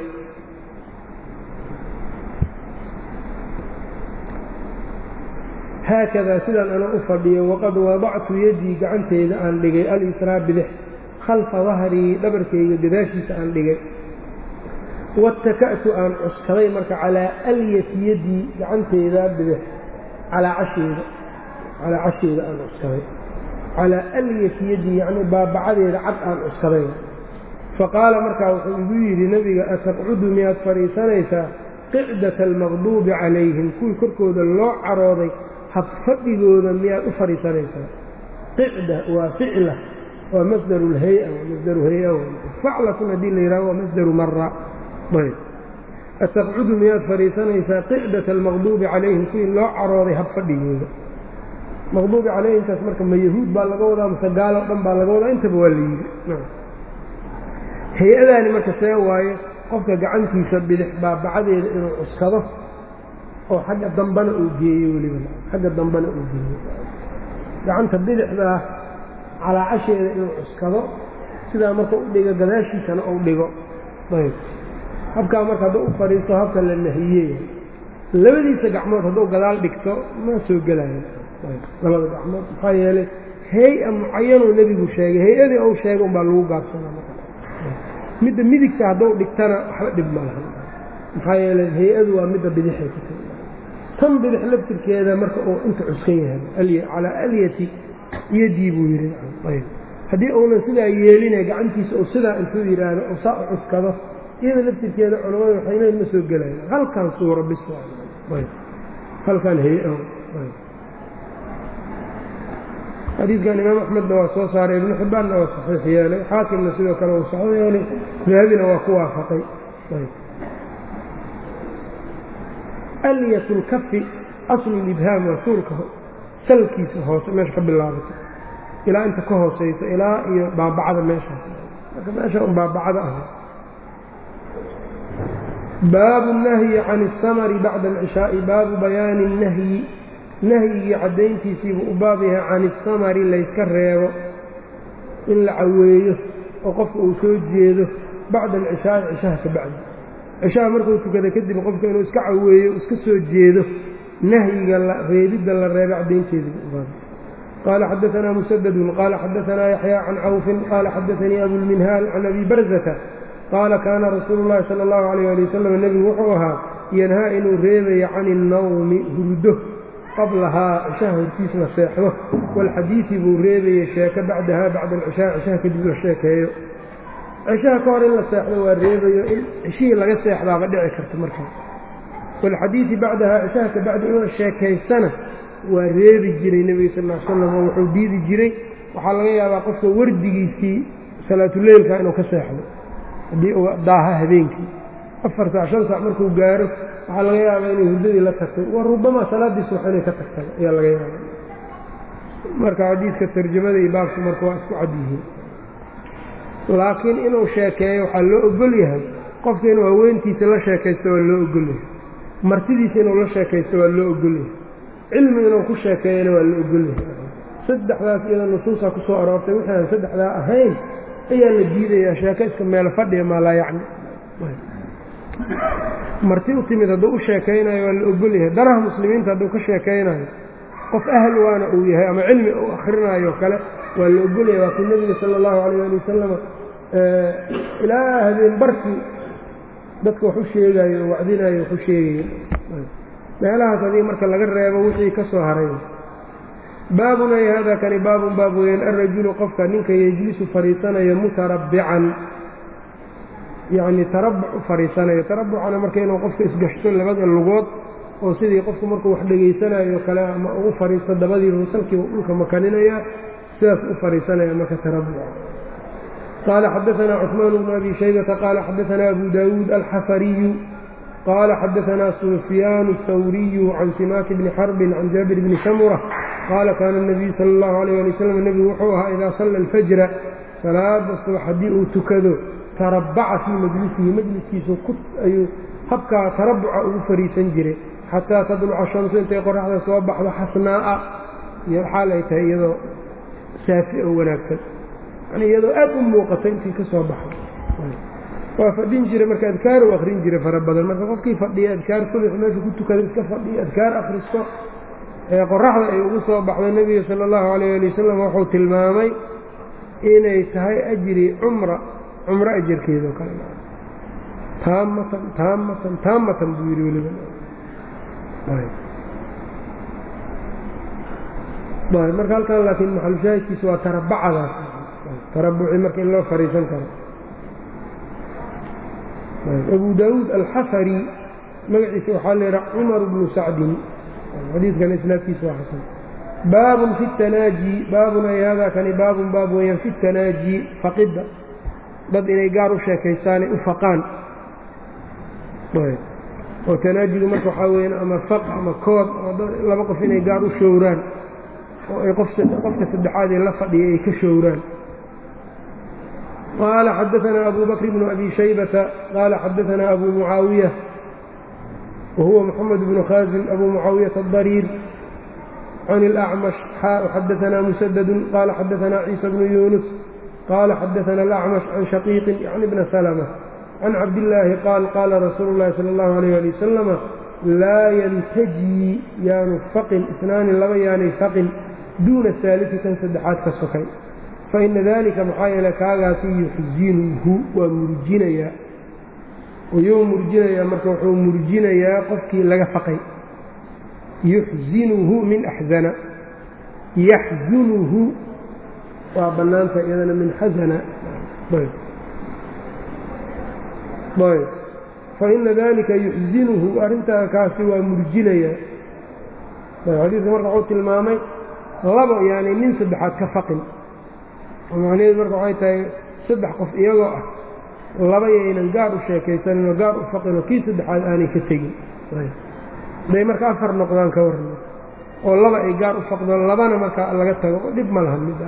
haakadaa sidaan ana u fadhiyo waqad wadactu yadii gacanteyda aan dhigay al-israa bidix khalfa dahrii dhabarkayga gadaashiisa aan dhigay wataka'tu aan cuskaday marka calaa alyati yadii gacanteyda bidix calaa casheeda calaa casheeda aan cuskaday calaa alyati yadii yacnii baabacadeeda cad aan cuskaday faqaala markaa wuxuu igu yidhi nebiga ataqcudu miyaad fadhiisanaysaa qicdata almaqduubi calayhim kuwii korkooda loo carooday habfadhigooda miyaad u fadhiisanaysaa qicda waa ficla waa masdaru lhay-a waa masdaru hay-a faclatun haddii la yidhaho waa masdaru mara ayb ataqcudu miyaad fadhiisanaysaa qicdata almaqduubi calayhim kuwii loo carooday habfadhigooda maqduubi calayhimkaas marka ma yahuud baa laga wadaa mase gaalo dhan baa laga wadaa intaba waa la yidhi hay-adaani marka see waaye qofka gacantiisa bidix baabacadeeda inuu cuskado oo xagga dambana uu geeyo weliba xagga dambana uu geeyo gacanta bidixdaa calaacasheeda inuu cuskado sidaa marka u dhigo gadaashiisana uu dhigo ayb habkaa marka hadduu u fadhiisto habka la nahiyey labadiisa gacmood hadduu gadaal dhigto ma soo gelayo labada gacmood maxaa yeelay hay-a mucayanuu nebigu sheegay hay-adii ou sheegay umbaa lagu gaabsanaa midda midigta hadduu dhigtana waxba dhib ma laha maxaa yeeley hay-adu waa midda bidixay ku tahay tan bidix laftirkeeda marka uu inta cuskan yahay calaa alyati yadii buu yidhi ayb haddii uunan sidaa yeelinay gacantiisa uu sidaa intuu yidhaahdo oo saa u cuskado iyada laftirkeeda culamada waxay leeyiin ma soo gelayo halkan suura bis ayb halkan hay-a xadiidkan imaam axmedna waa soo saaray ibnu xibbaanna waa saxiix yeelay xaakimna sidoo kale uu saxo yeelay dahabina waa ku waafaqay alyat lkafi aslu libhaam waa suulka salkiisa hoose meesha ka bilaabato ilaa inta ka hooseyso ilaa iyo baabacada meeshaas marka meesha un baabacada ah baabu nahyi can اsamri bacda alcishaai baabu bayaani nahyi nahyigii caddayntiisiibuu u baab yahay can isamari layska reebo in la caweeyo oo qofka uu soo jeedo bacda alcishaai cishaha ka bacdi cishaha markuu tukada kadib qofka inuu iska caweeyo iska soo jeedo nahyiga reebidda la reeba caddaynteediibuu u baab qaala xadaanaa musadadun qaala xadaanaa yaxyaa can cawfin qaala xadaanii abulminhaal can abi barzata qaala kaana rasuulu llahi sala allahu alayh ali wasalam nebigu wuxuu ahaa yanhaa inuu reebayo can innawmi hurdo qablahaa cishaha hortiis la seexdo walxadiidi buu reebayey sheeko bacdahaa bacda alcishaa cishaha kadib la sheekeeyo cishaha ka hor in la seexdo waa reebayo in cishihii laga seexdaaba dhici karta markaa walxadiidi bacdahaa cishaha ka bacdi in la sheekaystana waa reebi jiray nebiga sal l slam oo wuxuu diidi jiray waxaa laga yaabaa qofka wardigiisii salaatuleylka inuu ka seexdo haddii uu daaha habeenkii afar saac shan saac markuu gaaro waxaa laga yaabaa inay hurdadii la tagtay wa rubamaa salaadiis wax inay ka tagtay ayaa laga yaaba marka xadiidka tarjamada iyo baabku marka waa isku cad yihiin laakiin inuu sheekeeyo waxaa loo ogol yahay qofka inuu haweentiisa la sheekaysto waa loo ogol yahay martidiisa inuu la sheekaysto waa loo ogol yahay cilmi inuu ku sheekeeyana waa la ogol yahay saddexdaas iyadoo nusuusaa ku soo aroortay wixii aan saddexdaa ahayn ayaa la diidayaa sheeko iska meelo fadhiya maa laa yacni marti u timid hadduu u sheekaynayo waa la ogol yahay danaha muslimiinta hadduu ka sheekaynayo qof ahl waana uu yahay ama cilmi uu akhrinayo kale waa la ogol yahay waa kii nebiga sala allahu calayh ali wasalam ilaa habeen barkii dadka wax u sheegayo oo wacdinayo wax u sheegayo meelahaas adii marka laga reebo wixii ka soo haray baabun ay hada kani baabun baab weeyaan alrajulu qofka ninka yejlisu fadhiisanayo mutarabbican yacni tarabuc u fadhiisanayo tarabucana marka inuu qofka isgashto labada lugood oo sidii qofku markuu wax dhegaysanayo kale ama ugu fadhiisto dabadiiba salkiiba dhulka makaninaya sidaas u fadhiisanaya marka tarabuca qaala xadaanaa cثmaan bnu abi shaybata qaala xadaanaa abu dawuud alxafariyu qaala xadaanaa sufyaan الthawriyu can simaaki bni xarbin can jaabir bni samura qaala kaana الnabiyu sala اllahu alayh ali wasalam nebigu wuxuu ahaa idaa salla alfajra salaada subax haddii uu tukado tarabaca fii majlisihi majliskiisu ayuu habkaa tarabuca ugu fariisan jiray xataa tadluca shamsu intay qoraxda soo baxdo xasnaa'a iyo xaal ay tahay iyadoo saafi oo wanaagsan yani iyadoo aad u muuqata intii ka soo baxay waa fadhin jiray marka adkaar u akrin jiray fara badan marka qofkii fadhiya adkaar subax meesha ku tukada iska fadhiya adkaar akhristo ee qoraxda ay ugu soo baxday nebiga sala allahu calayh ali wasalam wuxuu tilmaamay inay tahay ajri cumra cumro ajarkeedao kale taamatan taamatan taamatan buu yidhi weliba marka halkan laakiin maxalushaahidkiisa waa tarabacadaas tarabuci marka in loo fariisan karo abu daawuud alxafari magaciisa waxaa la yidhaha cumar bnu sacdin xadiidkan isnaadkiisa waa xasan baabun fi tanaaji baabun ay hada kani baabun baab weeyaan fi tanaaji faqidda dad inay gaar u sheekaystaanay u faqaan oo tanaajigu marka waxaa weeyaan ama faq ama kood ama laba qof inay gaar u showraan oo ay qofka saddexaad ee la fadhiya ay ka showraan qaala xadaanaa abu bakr bnu abi shaybata qaala xadaanaa abu mucaawiya wahuwa moxamed bnu khaasim abu mucaawiyata adariir can اlأcmash xaa xadaanaa musadadu qaala xadaanaa ciisa bnu yunus qaala xadaana alacmash can shaqiiqin yacni bna salma can cabdillaahi qaal qaala rasuulu llahi sala allahu alayh ali wasalama laa yantajii yaanu faqin isnaani laba yaanay faqin duuna saalisi kan saddexaad ka sokay fa ina dalika maxaa yeele kaagaasi yuxsinuhu waa murjinayaa ayuu murjinayaa marka wuxuu murjinayaa qofkii laga faqay yuxsinuhu min axzana yaxzunuhu waa bannaanta iyadana min xasana ayb faina dalika yuxsinuhu arrintaa kaasi waa murjinayaa xadiidka marka wuxuu tilmaamay labo yani nin saddexaad ka faqin macnaheedu marka waxay tahay saddex qof iyagoo ah laba yaynan gaar u sheekaysanin oo gaar u faqin oo kii saddexaad aanay ka tegin haday marka afar noqdaan ka warna oo laba ay gaar u faqdoon labana markaa laga tago oo dhib ma laha mida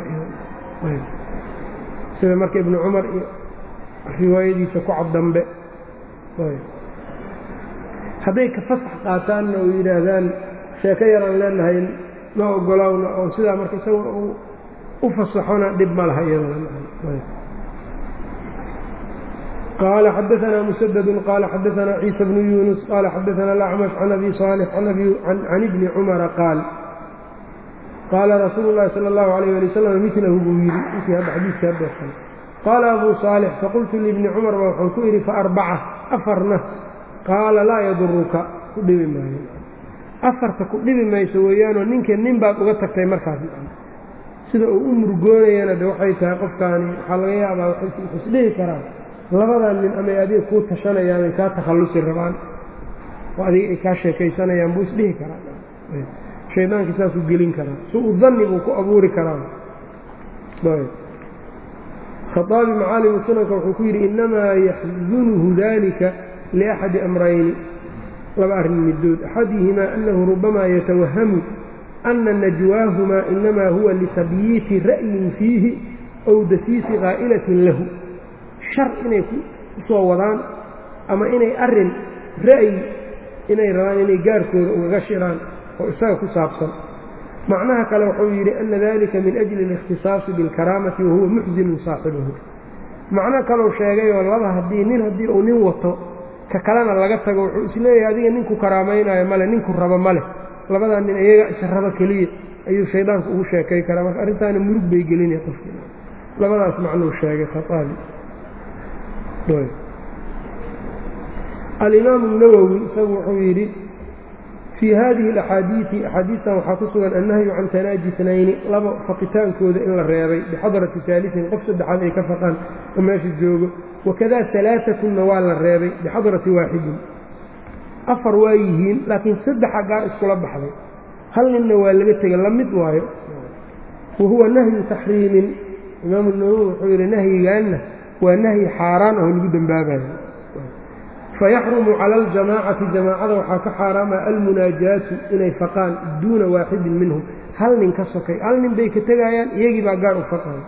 sida marka ibnu cumar iyo riwaayadiisa ku cad dambe hadday ka fasax qaataanna oo yidhaahdaan sheeko yaraan leenahay ma ogolowna oo sidaa marka isaga uu u fasaxona dhib ma laha iyadaqaala xadaanaa musadadun qaala xadaanaa ciisa bnu yunus qaala xadaana alacmash can abi saalix can ibni cumara qaal qaala rasuulu llahi sala allahu alayh ali wasalam milahu buu yidhi inkii hadda xadiiskii haddeesan qaala abuu saalix faqultu liibni cumar baa waxaan ku idhi faarbaca afarna qaala laa yaduruka ku dhibi maayo afarta ku dhibi mayso weeyaanoo ninka nin baad uga tagtay markaas sida uu u murgoonayana de waxay tahay qofkaani waxaa laga yaabaa waxay isdhihi karaan labadan nin amay adiga kuu tashanayaan ay kaa takhallusi rabaan oo adiga ay kaa sheekaysanayaan buu isdhihi karaa shaydaanki saasuu gelin karaa si uu danni buu ku abuuri karaa khaaabi macaalimu sunanka wuxuu ku yidhi innamaa yaxzunuhu dalika liaxadi amrayni laba arrin midood axadihimaa annahu rubamaa yatawahamu ana najwaahumaa inamaa huwa litabyiiti ra'yin fiihi ow dasiisi qaa'ilatin lahu shar inay ku soo wadaan ama inay arrin ra'yi inay rabaan inay gaarkooda ugaga shiraan oo isaga ku saabsan macnaha kale wuxuu yidhi ana dalika min ajli اlikhtisaasi biاlkaraamati wahuwa muxsinun saaxibahu macno kalou sheegayoo laba haddii nin haddii uu nin wato ka kalena laga tago wuxuu isleeyahay adiga ninku karaamaynayo male ninku rabo male labadaa nin iyaga israbo keliya ayuu shaydaanku ugu sheekay karaa marka arrintaana murug bay gelinaya qofki labadaas macnuu sheegay khaaabi alimaamu nawowi isagu wuxuu yidhi fii hadihi alaxaadiidi axaadiistan waxaa ku sugan annahyu can tanaaji snayni laba faqitaankooda in la reebay bixadrati saalisin qof saddexaad ay ka faqaan oo meesha joogo wakada alaaثatunna waa la reebay bixadrati waaxidin afar waa yihiin laakiin saddexa gaar iskula baxday hal ninna waa laga tegay la mid waayo wa huwa nahyu taxriimin imaamu nawowi wuxuu yidhi nahyigaanna waa nahyi xaaraan oo lagu dembaabayo fayaxrumu cala aljamaacati jamaacada waxaa ka xaaraama almunaajaatu inay faqaan duuna waaxidin minhum hal nin ka sokay hal nin bay ka tegayaan iyagii baa gaar u faqayo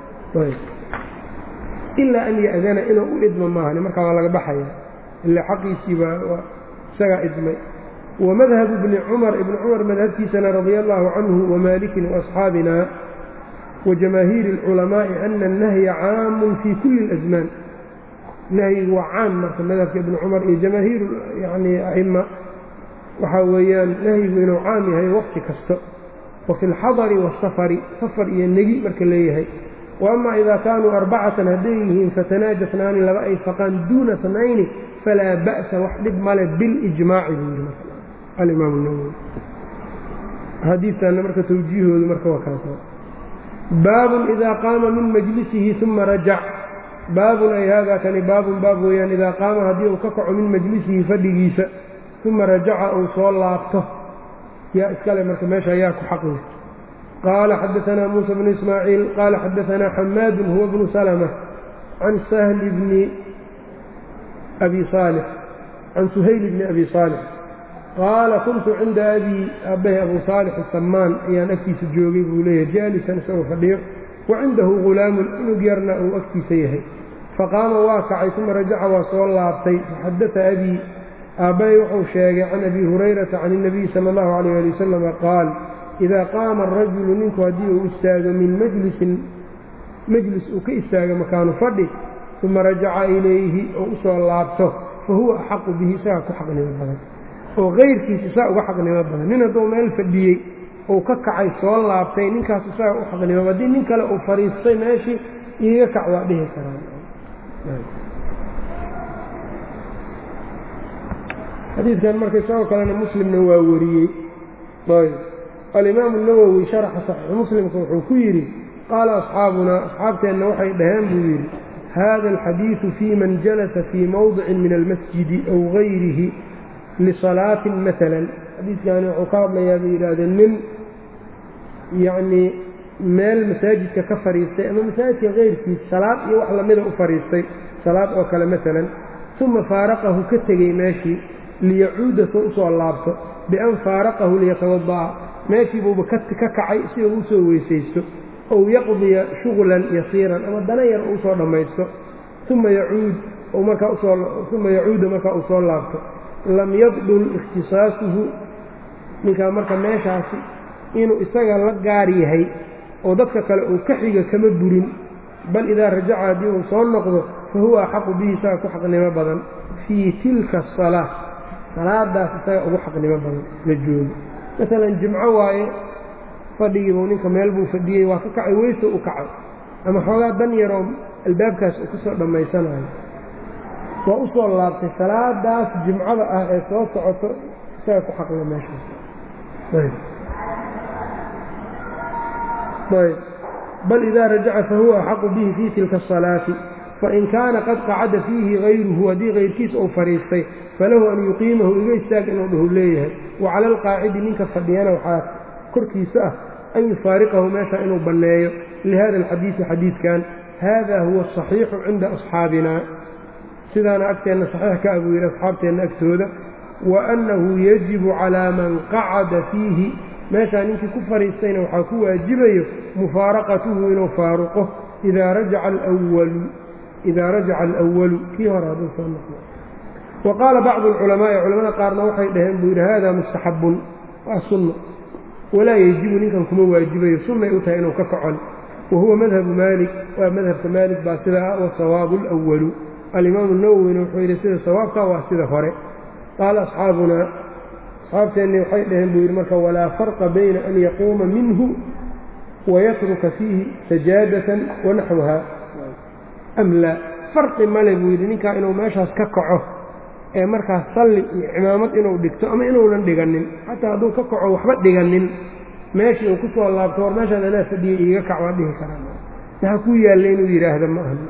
ilaa an ya'dana inuu u idmo maahani markaa waa laga baxaya ilaa xaqiisii baa isagaa idmay wamadhabu bni cumar ibni cumar madhabtiisana radia allahu canhu wamaalikin waasxaabina wajamaahiiri اlculamaaءi ana الnahya caamun fii kuli اlasmaan nahyigu waa caam marka madhabka ibni cumar iyo jamaahiir yani aima waxaa weeyaan nahyigu inuu caam yahay waqti kasto wafi اlxadari waالsafari safar iyo negi marka leeyahay waama idaa kaanuu arbacatan hadday yihiin fatanaaja snaani laba ay faqaan duuna snayni falaa ba'sa wax dhib male bilijmaaci buu yidhi alimaam nawowi xadiidtanna marka tawjiihoodu marka waa kaasa baabun idaa qaama min majlisihi uma rajac baabun ay haadaa kani baabun baab weeyaan idaa qaama haddii uu ka kaco min majlisihi fadhigiisa uma rajaca uu soo laabto yaa iskale marka meesha yaa ku xaqi qaala xadaanaa muusa bnu ismaaciil qaala xadaanaa xamaadun huwa bnu salma can sahli bni abi saalix can suhayl bni abi saalix qaala kuntu cinda abii aabbahi abu saalix asamaan ayaan agtiisa joogay buu leeyahay jaalisan isagoo fadhiyo wa cindahu ghulaamun inug yarna uu agtiisa yahay faqaama waa kacay uma rajaca waa soo laabtay faxadata abii aabbahay wuxuu sheegay can abi hurayrata can اnabiyi sala اllahu alayh ali wasalama qaal idaa qaama arajulu ninku haddii uu istaago min majlisin majlis uu ka istaago makaanu fadhi uma rajaca ilayhi oo u soo laabto fa huwa axaqu bihi isagaa ku xaqnimo badan oo kayrkiis isaa uga xaqnimo badan nin hadduu meel fadhiyey uu ka kacay soo laabtay ninkaas isagaa u xaqnimo haddii nin kale uu fadhiistay meeshii iiga kac waa dhihi karaan xadiidkan marka isagoo kalena muslimna waa wariyey ayb alimaamu nawowi sharaxa saxiixu muslimka wuxuu ku yidhi qaala asxaabunaa asxaabteenna waxay dhaheen buu yidhi hada alxadiidu fii man jalasa fii mowdicin min almasjidi aw gayrihi lisalaatin maalan xadiidkani wuxuu ka hadlayaa bay yidhaahdeen nin yacnii meel masaajidka ka fadhiistay ama masaajidka kayrkiis salaad iyo wax lamida u fadhiistay salaad oo kale maalan uma faaraqahu ka tegey meeshii liyacuuda soo usoo laabto bian faaraqahu liyatawada'a meeshiibuuba ka kacay si uu usoo weysaysto ow yaqdiya shuغlan yasiiran ama dana yar uu usoo dhammaysto uma yacuud markaauma yacuuda markaa uu soo laabto lam yabdul ikhtisaasuhu ninkaa marka meeshaasi inuu isaga la gaar yahay oo dadka kale uu ka xiga kama burin bal idaa rajaca haddii uu soo noqdo fa huwa axaqu bihi isaga ku xaqnimo badan fii tilka asalaa salaadaas isaga ugu xaqnimo badan la joogo masalan jimco waaye fadhigiibuu ninka meel buu fadhiyey waa ka kacay weyso u kacay ama xoogaa dan yaroo albaabkaas uu kusoo dhammaysanayo waa u soo laabtay salaadaas jimcada ah ee soo socoto isaga ku xaqla meeshaas ayb bal idaa rajaca fahuwa axaqu bihi fii tilka asalaati fain kaana qad qacada fiihi hayruhu haddii kayrkiis uu fadhiistay falahu an yuqiimahu iga istaag inuu dhahu leeyahay wa cala alqaacidi ninka fadhiyana waxaa korkiisa ah an yufaariqahu meesha inuu banneeyo lihada alxadiidi xadiidkan hada huwa asaxiixu cinda asxaabina sidaana agteenna saxiix ka abuu yidhi asxaabteenna agtooda wa annahu yajibu calaa man qacada fiihi meeshaa ninkii ku fadhiistayna waxaa ku waajibayo mufaaraqatuhu inuu faaruqo idaa rajaca alwalu idaa rajaca alwalu kii hore hadduu soo noqdo wa qaala bacdu alculamaa'i culamada qaarna waxay dhaheen buu yidhi hada mustaxabun waa sunno walaa yejibu ninkan kuma waajibayo sunnay u tahay inuu ka kacon wa huwa madhabu maalik waa madhabka maalik baa sida ah wasawaabu alwalu alimaamu nawowina wuxuu yidhi sida sawaabka waa sida hore qaala asxaabunaa asxaabteenni waxay dhaheen buu yidhi marka walaa farqa bayna an yaquuma minhu wayatruka fiihi sajaadatan wanaxwaha am laa farqi male buu yidhi ninkaa inuu meeshaas ka kaco ee markaas salli iyo cimaamad inuu dhigto ama inuunan dhiganin xataa hadduu ka kaco waxba dhiganin meeshii uu ku soo laabto war meeshaan anaa fadhiyey iiga kac waa dhihi karaa maxaa ku yaalla inuu yidhaahda ma aha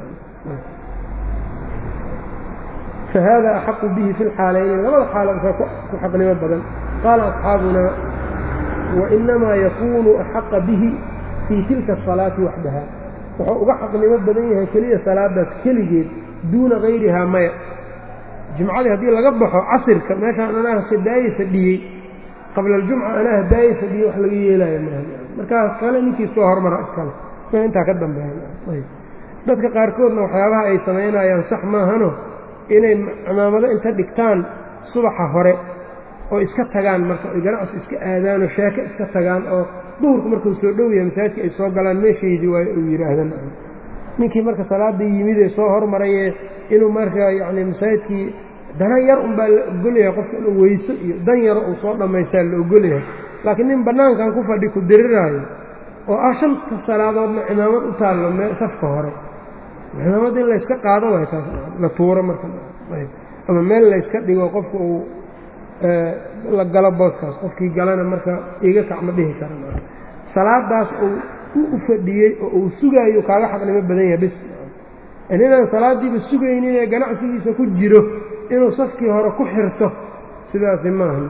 fahada axaqu bihi fi lxaalayni labada xaalasaa ku xaqnimo badan qaala asxaabunaa wainamaa yakuunu axaqa bihi fii tilka asalaati waxdaha wuxuu uga xaqnimo badan yahay keliya salaadaas keligeed duuna hayrihaa maya jimcadii haddii laga baxo casirka meeshaan anaa hadaaye fadhiyey qabla aljumca anaa hadaaye fadhiyey wax laga yeelaayo maaha markaas kale ninkii soo hormara iskale w intaa ka dambeeya dadka qaarkoodna waxyaabaha ay samaynayaan sax maahano inay cimaamado inta dhigtaan subaxa hore oo iska tagaan marka oy ganacsi iska aadaanoo sheeko iska tagaan oo duhurku markuu soo dhow yahay masaajidka ay soo galaan meeshaydii waay uu yidhaahdan ninkii marka salaaddii yimid ee soo hormarayee inuu marka yacni masaajidkii dana yar unbaa la ogolyahay qofka inuu weyso iyo dan yaro uu soo dhammaystaa la ogolyahay laakiin nin bannaankan ku fadhi ku diriraayo oo ah shanta salaadoodna cimaamad u taallo me safka hore cimaamad in layska qaado waay taas la tuuro marka ama meel layska dhigo qofka uu la galo booskaas qofkii galana marka iga kac ma dhihi kara salaadaas uu u fadhiyey oo uu sugaayo kaaga xaqnimo badan yahay bis ninaan salaadiiba sugaynin ee ganacsigiisa ku jiro inuu safkii hore ku xirto sidaasi maaha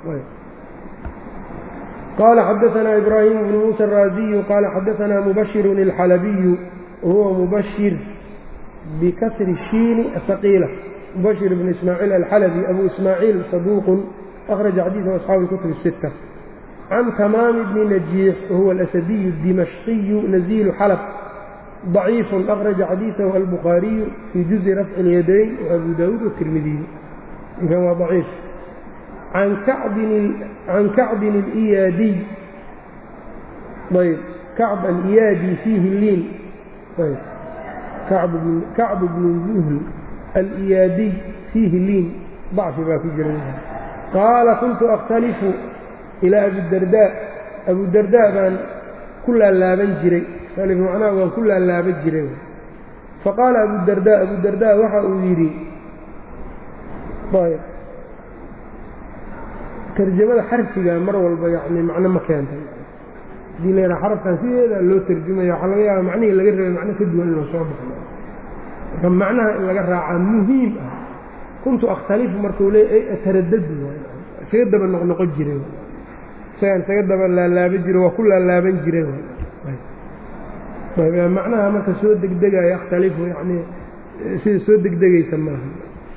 qال xdثna إbrاhيم بن موسى الrاaزي qال xdثna مbشر الxلبي وهuوa مbشر بkسر الشhiin الثقيلة مbشر بن إسماعيل الxلبي أbو إسماعيل صدوq أخرج xadيiثه أصحاaب الكتب الستة عن تmام بن نجيح وهuوa الأسدي الدمشقي نزيل xلب ضعيif أخرج xadيiثه البخاaري في جuزء رفع اليدين وأbو dاود والترمiدي waa ضعيif can kacbin aliyaadiy ayb kacb aliyaadi fiihi liin ayb kacb bnu zuhl aliyaadiy fiihi liin dacfi baa ku jira qaala kuntu akhtalifu ilaa abidardaa abudardaa baan ku laalaaban jiray macnaha waan ku laalaaban jiray faqaala abudardaa abudardaa waxa uu yidhi tarjamada xarfiga mar walba yani macno ma keentay hadii la yidhaha xarafkan sideeda loo tarjumaya waxaa laga yaaba macnihii laga rabay macno ka duwan inuu soo baxo marka macnaha in laga raacaa muhiim ah kuntu akhtalifu markuu leey ataradadu isaga daba noqnoqon jiray isagaan isaga daba laalaaban jiro waa ku laalaaban jiray macnaha marka soo degdegaya akhtalifu yani sida soo degdegaysa maaha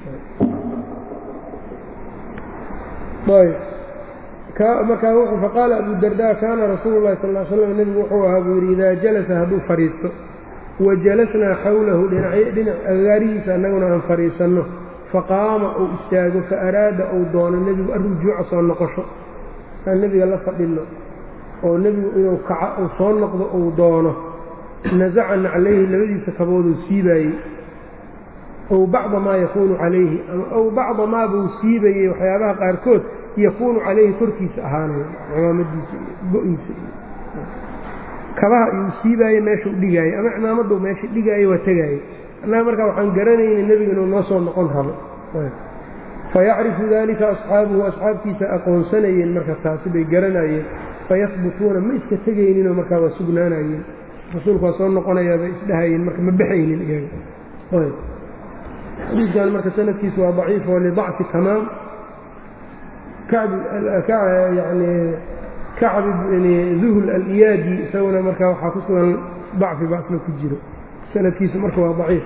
markaa wuxuu faqaala abu darda kaana rasuulu llahi sal l slam nebigu wuxuu ahaa buu yidhi idaa jalasa hadduu fadhiisto wa jalasnaa xawlahu dhinac agaarihiisa annaguna aan fadhiisanno faqaama uu istaago fa araada uu doono nebigu arrujuuca soo noqosho aan nebiga la fadhinno oo nebigu inuu kaca uu soo noqdo uu doono nasaca naclayhi labadiisa kabooduu siibaayey ow bacda maa yakuunu calayhi ama ow bacda maa buu siibayey waxyaabaha qaarkood yakuunu calayhi korkiisa ahaanaya cimaamadiisa iyo go-iisa iyo kabaha iyuu siibaayey meeshuu dhigaayey ama cimaamadduu meesha dhigaayey waa tegaayey annaga markaa waxaan garanayna nebiga inuu noo soo noqon rabo fayacrifu daalika asxaabuhu asxaabtiisa aqoonsanayeen marka taasi bay garanayeen fayahbutuuna ma iska tegayninoo markaa waa sugnaanayeen rasuulku waa soo noqonayaa bay isdhahayeen marka ma baxaynin iyaga xadiidkan marka sanadkiisu waa daciif oo lidacfi tamaam yani kacb bni zuhl aliyaadi isaguna markaa waxaa ku sugan dacfi baa isla ku jiro sanadkiisu marka waa daciif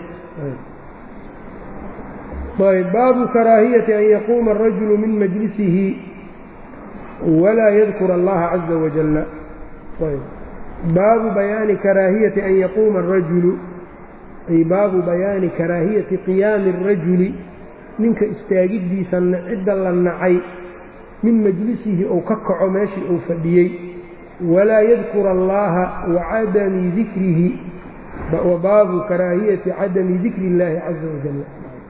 ayb baabu karaahiyati an yaquuma arajulu min majlisihi walaa yadkur allaha caza wajalla baabu bayaani karaahiyati an yaquuma arajulu ay baabu bayaani karaahiyati qiyaami arajuli ninka istaagiddiisa cidda la nacay min majlisihi ou ka kaco meeshii uu fadhiyey walaa yadkura allaha wa cadami dikrihi wa baabu karaahiyati cadami dikri illaahi caza wajalla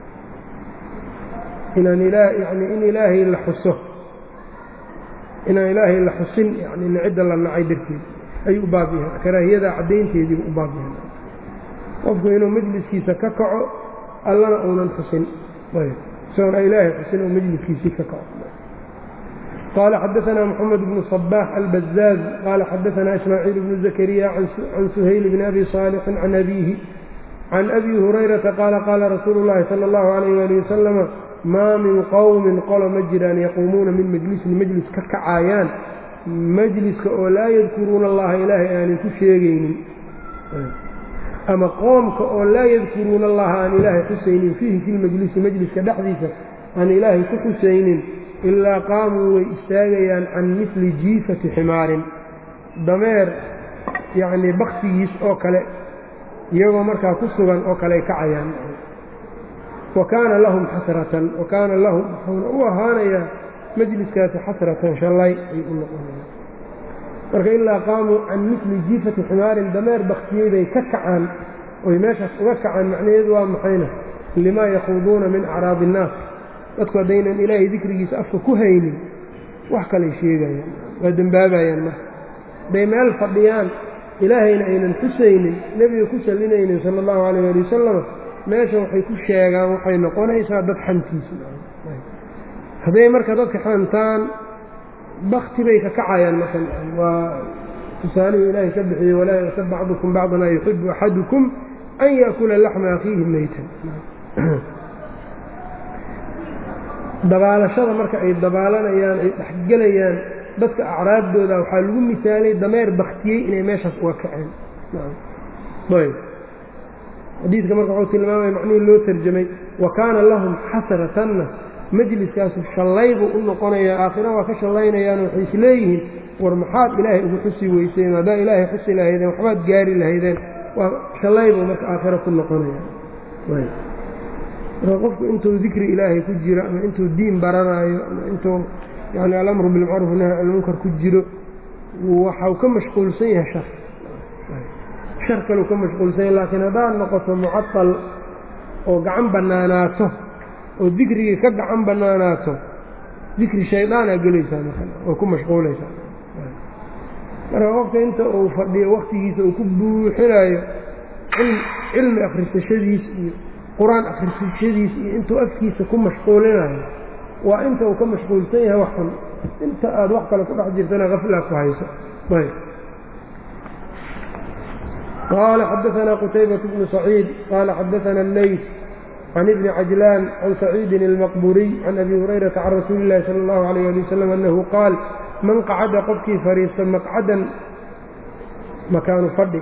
inaan yani in ilaahay la xuso inaan ilaahay la xusin yani cidda la nacay darteed ayuu u baab yahay karaahiyada caddaynteediibu u baab yahay qofku inuu majliskiisa ka kaco allana uunan xusin isagoon ilaahay xusin oo majliskiisii ka kaco qال xdثna mحمد بن صباح البزاز qال xdثna إسماعيل بن زكريا عن سhayل بن أbي صالح عن أbيه عن أbي هريرةa qاaل qاala رasuuل اللhi صلى الله عليه وaلiه وسلم maa min qowmin qolo ma jiraan yaquumuuna min majlisin majlis ka kacaayaan majliska oo laa yadkuruuna allaha ilaahay aanay ku sheegaynin ama qoomka oo laa yadkuruuna allaha aan ilaahay xusaynin fiihi fi lmajlisi majliska dhexdiisa aan ilaahay ku xusaynin ilaa qaamuu way istaagayaan can mili jiifati ximaarin dameer yacnii baksigiis oo kale iyagoo markaa ku sugan oo kale ay kacayaan wa kaana lahum xasratan wa kaana lahum wuxuuna u ahaanayaa majliskaasi xasratan shallay ayuu u noqonaya marka ilaa qaamuu can mili jiifati ximaarin dameer baktiyey bay ka kacaan oy meeshaas uga kacaan macnaheedu waa maxayna limaa yakhuuduuna min acraadi innaas dadku haddaynan ilaahay dikrigiisa afka ku haynin wax kalay sheegayaan waa dembaabayaan marka hadday meel fadhiyaan ilaahayna aynan xusaynin nebiga ku sallinaynin sala allahu calayh ali wasalam meesha waxay ku sheegaan waxay noqonaysaa dad xantiisa hadday marka dadka xantaan bakti bay ka kacayaan marka waa tusaalihii ilaahay ka bixiyey walaa yaqtab bacdukum bacdan an yuxibu axadukum an yaakula laxma akhiihi meytan dabaalashada marka ay dabaalanayaan ay dhexgelayaan dadka acraabdooda waxaa lagu misaalay dameer baktiyey inay meeshaas uga kaceen ayb xadiidka marka wuxuu tilmaamaya macnihii loo tarjamay wa kaana lahum xasratanna majliskaasu shallaybuu u noqonayaa aakhira waa ka shallaynayaan waxay isleeyihiin war maxaad ilaahay ugu xusi weyseen haddaa ilaahay xusi lahaydeen waxbaad gaari lahaydeen waa shallaybuu marka aakhira ku noqonaya marka qofku intuu dikri ilaahay ku jiro ama intuu diin baranaayo ama intuu yani alamru bilmacruuf nahy almunkar ku jiro waxau ka mashquulsan yahay shar shar kaleu ka mashquulsan yahay laakiin haddaad noqoto mucatal oo gacan bannaanaato oo dikrigii ka gacan bannaanaato dikri shaydaanaa gelaysaa marka oo ku mashquulaysaa marka qofka inta uu fadhiyo waktigiisa uu ku buuxinayo cilmi akhrisashadiis iyo qur-aan akhrisashadiis iyo intuu afkiisa ku mashquulinayo waa inta uu ka mashquulsan yahay wax xun inta aad wax kale ku dhex jirtana kaflaa ku hayso qaala xadaanaa qutaybaة bnu saciid qaala xadaana اleyt can ibni cajlaan can saciidin اlmaqburiy can abi hurayrata can rasuuli اllahi salى اllahu alayh ali wasalam annahu qaal man qacada qofkii fadhiista maqcadan makaanu fadhi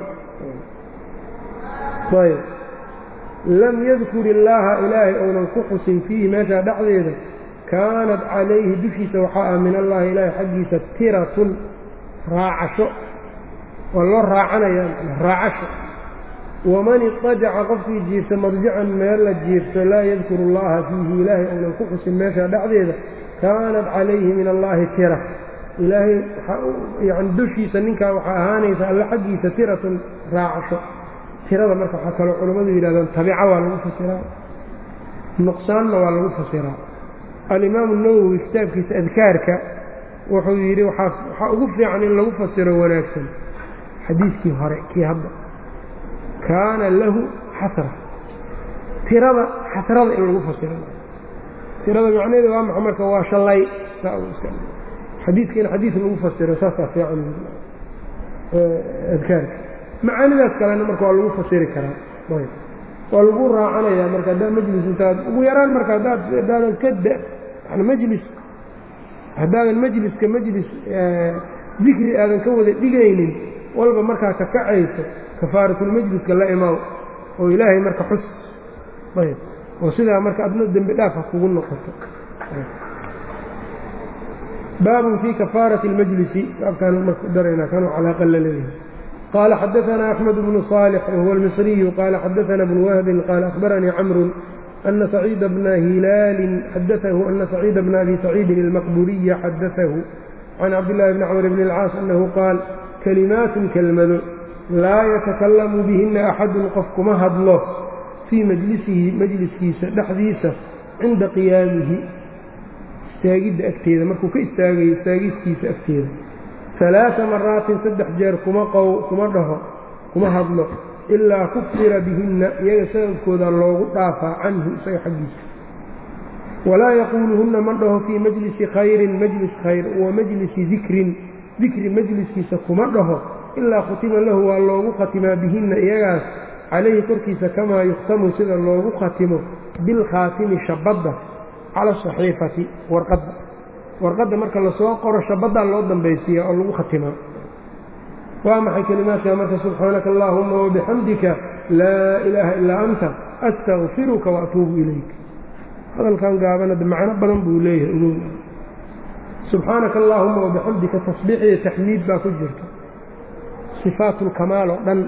lam yadkur illaaha ilaahay ounan ku xusin fiihi meeshaa dhexdeeda kaanat calayhi dushiisa waxaa ah min allahi ilaahay xaggiisa tiratun raacasho waa loo raacanaya raacasho waman idajaca qofkii jiifta marjican meel la jiifto laa yadkuru allaha fiihi ilaahay ounan ku xusin meeshaa dhexdeeda kaanat calayhi min allaahi tira ilaahay yani dushiisa ninkaa waxaa ahaanaysa alla xaggiisa tiratun raacasho tirada marka waxaa kaloo culammadu yidhahdaan tabica waa lagu fasiraa nuqsaanna waa lagu fasiraa alimaamu nawowi kitaabkiisa adkaarka wuxuu yidhi waxaa ugu fiican in lagu fasiro wanaagsan xadiiskii hore kii hadda kaana lahu xasra tirada xasrada in lagu fasiro tirada macnaheeda waa maxa marka waa shallay xadiiska in xadiis lagu fasiro saasaa fiican adkaarka macaanidaas kalena marka waa lagu fasiri karaa waa lagu raacanayaa marka haddaa majlis intaad ugu yaraan marka haddaad haddaadan ka da yani majlis haddaadan majliska majlis dikri aadan ka wada dhigaynin walba markaa ka kacayso kafaaratulmajliska la imaaw oo ilaahay marka xus ayb oo sidaa marka adna dembi dhaafa kugu noqoto baabun fii kafaarati اlmajlisi baabkaan marka daraynaa kanuu calaaqa la leeyahay قال xdثna أحمد بن صالح وهو المصري قال xdثna بن وهب قال أخبرني cمر أن سعيد بن هiلاaل xdثه أن سعيد بن أبي سعيد المqبuري xdثه عن cبدالله بن cمر بن الcاaص أنه qاaل كلماaت kelmado lاa يتكلم بهina أxad qof kuma hadlo fيi majlisihi majliskiisa dhexdiisa cinda قiyaamihi istaagidda agteeda markuu ka istaagayo istaagiskiisa agteeda alaaa maraatin saddex jeer kuma qow kuma dhaho kuma hadlo ilaa kufira bihinna iyaga sababkooda loogu dhaafaa canhu isaga xaggiisa walaa yaquuluhunna ma dhaho fii majlisi khayrin majlis khayr wa majlisi dikrin dikri majliskiisa kuma dhaho ilaa khutima lahu waa loogu khatimaa bihinna iyagaas calayhi korkiisa kamaa yukhtamu sida loogu khatimo bilkhaatimi shabadda cala asaxiifati warqadda warqadda marka lasoo qoro shabaddaa loo dambaysiiya oo lagu khatimaa waa maxay kelimaadka marka subxaanaka allaahuma wabixamdika laa ilaaha ilaa anta astakfiruka waatuubu ilayk hadalkan gaabanada macno badan buu leeyahay ogow subxaanaka allaahuma wabixamdika tasbiix iyo taxmiid baa ku jirta sifaatulkamaal oo dhan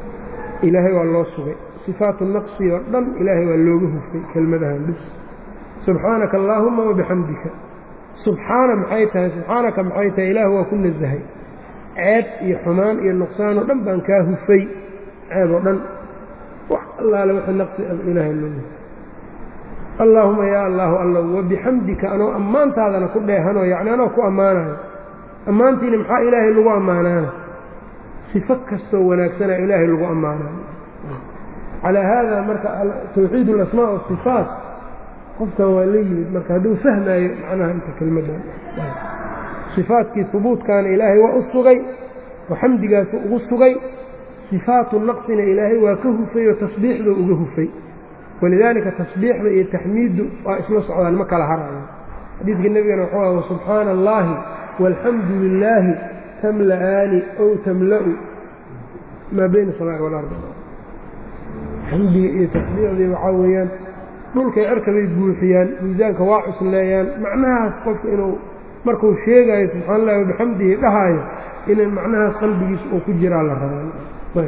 ilaahay waa loo sugay sifaatu naqsi oo dhan ilaahay waa looga hufay kelmadahan bis subxaanaka allaahuma wabixamdika subxaana maxay tahay subxaanaka maxay tahay ilaah waa ku nasahay ceeb iyo xumaan iyo nuqsaan oo dhan baan kaa hufay ceeb oo dhan wax allaale wixii naqsi ilaahay loo allaahuma yaa allaahu alla wabixamdika anoo ammaantaadana ku dheehanoo yacni anoo ku ammaanayo ammaantiina maxaa ilaahay lagu ammaanaana sifo kastoo wanaagsana ilaahay lagu ammaanayo calaa haada marka tawxiid alasmaa wasifaat qofkan waa la yimid marka hadduu fahmaayo macnaha inta kelmaddan sifaatkii hubuudkaana ilaahay waa u sugay oo xamdigaasu ugu sugay sifaatu naqsina ilaahay waa ka hufay oo tasbiixduu uga hufay walidaalika tasbiixda iyo taxmiiddu waa isla socdaan ma kala harayo xadiidka nebigana wuxuu aha subxaana allaahi walxamdu lilaahi tamla'aani ow tamla'u maa bayna asamaa'i walard xamdiga iyo tasbiixdii waxaa weeyaan dhulkay cerkabay buuxiyaan miisaanka waa cusleeyaan macnahaas qofka inuu markuu sheegaayo subxana allahi wabixamdihi dhahaayo in macnahaas qalbigiisa uu ku jiraa la rabaa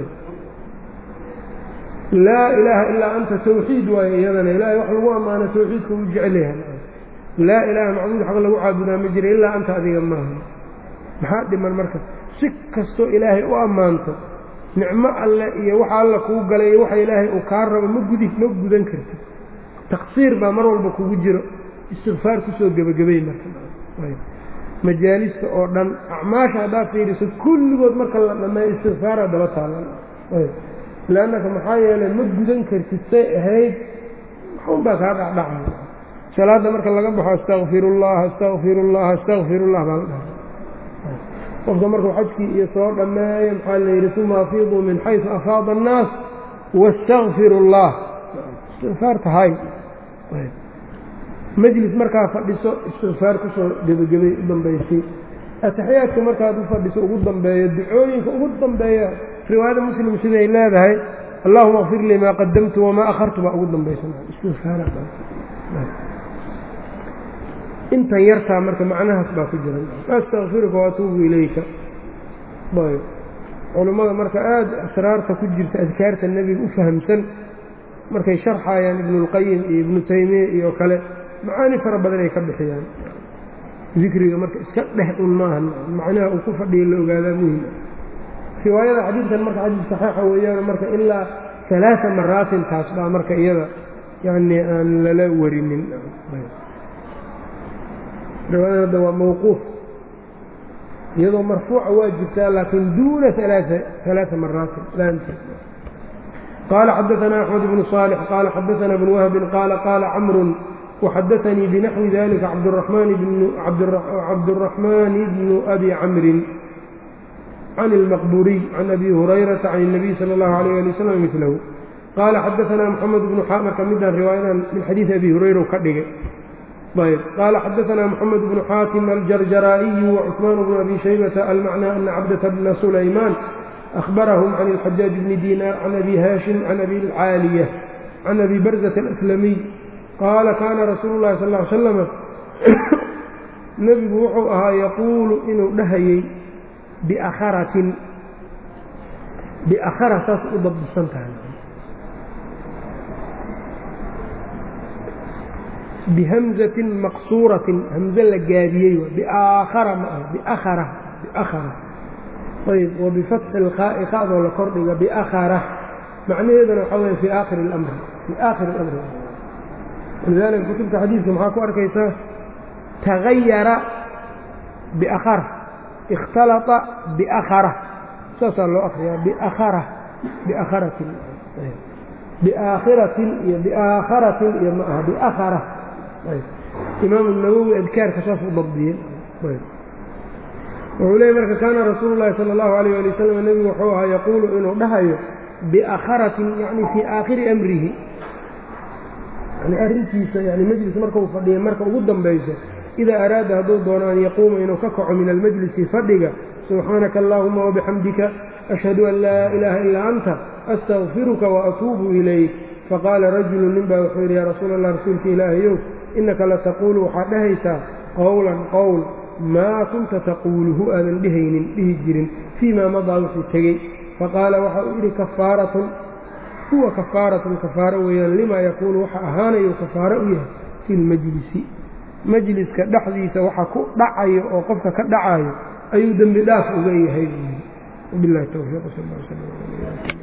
laa ilaaha ilaa anta tawxiid waayo iyadana ilaahay wax lagu ammaano tawxiidka uu jecel yahay laa ilaaha macbuud xaq lagu caabudaa ma jira ilaa anta adiga maaha maxaa dhiman marka si kastoo ilaahay u ammaanto nicmo alle iyo waxa alla kuu galay iyo waxa ilaahay uu kaa rabo ma gudi ma gudan kartid taqsiir baa mar walba kugu jiro istikfaar kusoo gebagabay marka majaalista oo dhan acmaasha haddaad fiiriso kulligood marka la dhammeeyo istikfaara daba taalan leannaka maxaa yeelay ma gudan kartid say ahayd maxuun baa kaa dhacdhacay salaadda marka laga baxo astakfirullah astakfirullah astakfirullah baa la dhahay qofka markuu xajkii iyo soo dhammeeyo maxaa la yidhi uma afiiduu min xaysu afaada annaas wastakfiru اllah istikfaar tahay majlis markaa fadhiso istikfaar kusoo gebagabay u dambaysay ataxiyaadka markaad u fadhiso ugu dambeeyo ducooyinka ugu dambeeya riwaayada muslim siday leedahay allahuma kfir lii maa qadamtu wamaa akhartu baa ugu dambaysaintan yartaa marka macnahaas baa ku jira astakfiruka waatuubu ilayka ayb culummada marka aada asraarta ku jirta adkaarta nebiga u fahamsan markay sharxayaan ibnulqayim iyo ibnu taymiya iyo kale macaani fara badan ay ka bixiyaan dikriga marka iska dheh un maaha macnaha uu ku fadhiya la ogaadaa muhim riwaayada xadiidkan marka xadiid saxiixa weeyaan marka ilaa alaaa maraatin taas baa marka iyada yani aan lala warinin riwaayadan hadda waa mawquuf iyadoo marfuuca waa jirtaa laakiin duuna alaaa maraatin laanteed qaala xadaثna أxmed bnu صاlح qaala xadaثna bn whbi qaala qaala cmru وxadaثnii bnaxwi dalika cabdالرaحmani bnu abi camri can اlmaqburiy can abi hurayraةa can الnabiy salى اllahu عalيه ali wslam milahu qaala xadaثna mxamed bnu marka midaan riwaayadan min xadiiثi abi hurayra ka dhigay ayb qaala xadaثna mxamed bnu xaatim aljarjaraa'iyu وcثmaan bnu abi shaybةa almacnى ana cabdة bna sulayman أخبرهم عن الحجاج بن دينار عن أبي هاشم عن أبي العاaلية عن أبي برزة الأسلمي قال كاana رasuuل اللhi صلى اه علي وسلم نبgu wuxuu ahaa يquuل inuu dhahayey بأkratin بأkra saas u dabdisan tahay بhمزة مaqصuuraة hمزe la gaabiyey بأkra ma ah بأkra بأkra ayb wbifatxi ilqaa'i qa'doo la kordhiga biakhara macnaheeduna waxaa weya fii aakhiri اlamri fii aakhiri اlamri walidaalika kutubta xadiidka maxaa ku arkaysaa tagayara biakhara ikhtalata biakhara saasaa loo akriyaa biakhara biakharatin biaakhiratin iyo biaakharatin iyo ma aha biakhara imaamu nawowi adkaarka saas u dabdiyey wuxuu leeyay marka kaana rasuulu llahi sala allahu alayh ali wasalam nebigu wuxuu ahaa yaquulu inuu dhahayo biakharatin yani fii aakhiri amrihi yani arrintiisa yani majlis markau fadhiya marka ugu dambayso idaa araada hadduu doono an yaquuma inuu ka kaco min almajlisi fadhiga subxaanaka allahuma wabixamdika ashhadu an laa ilaaha ilaa anta astakfiruka waatuubu ilayk faqaala rajulu nin baa wuxuu yidhi yaa rasuula allah rasuulka ilaahayow innaka lataquulu waxaad dhahaysaa qowlan qowl maa kunta taquuluhu aadan dhehaynin dhihi jirin fii maa madaa wixii tegey faqaala waxa uu yidhi kafaaratun huwa kafaaratun kafaaro weeyaan limaa yakuunu waxa ahaanayu kafaaro u yahay fi lmajlisi majliska dhexdiisa waxa ku dhacayo oo qofka ka dhacayo ayuu dembi dhaaf uga yahay bilahi towfiiq sal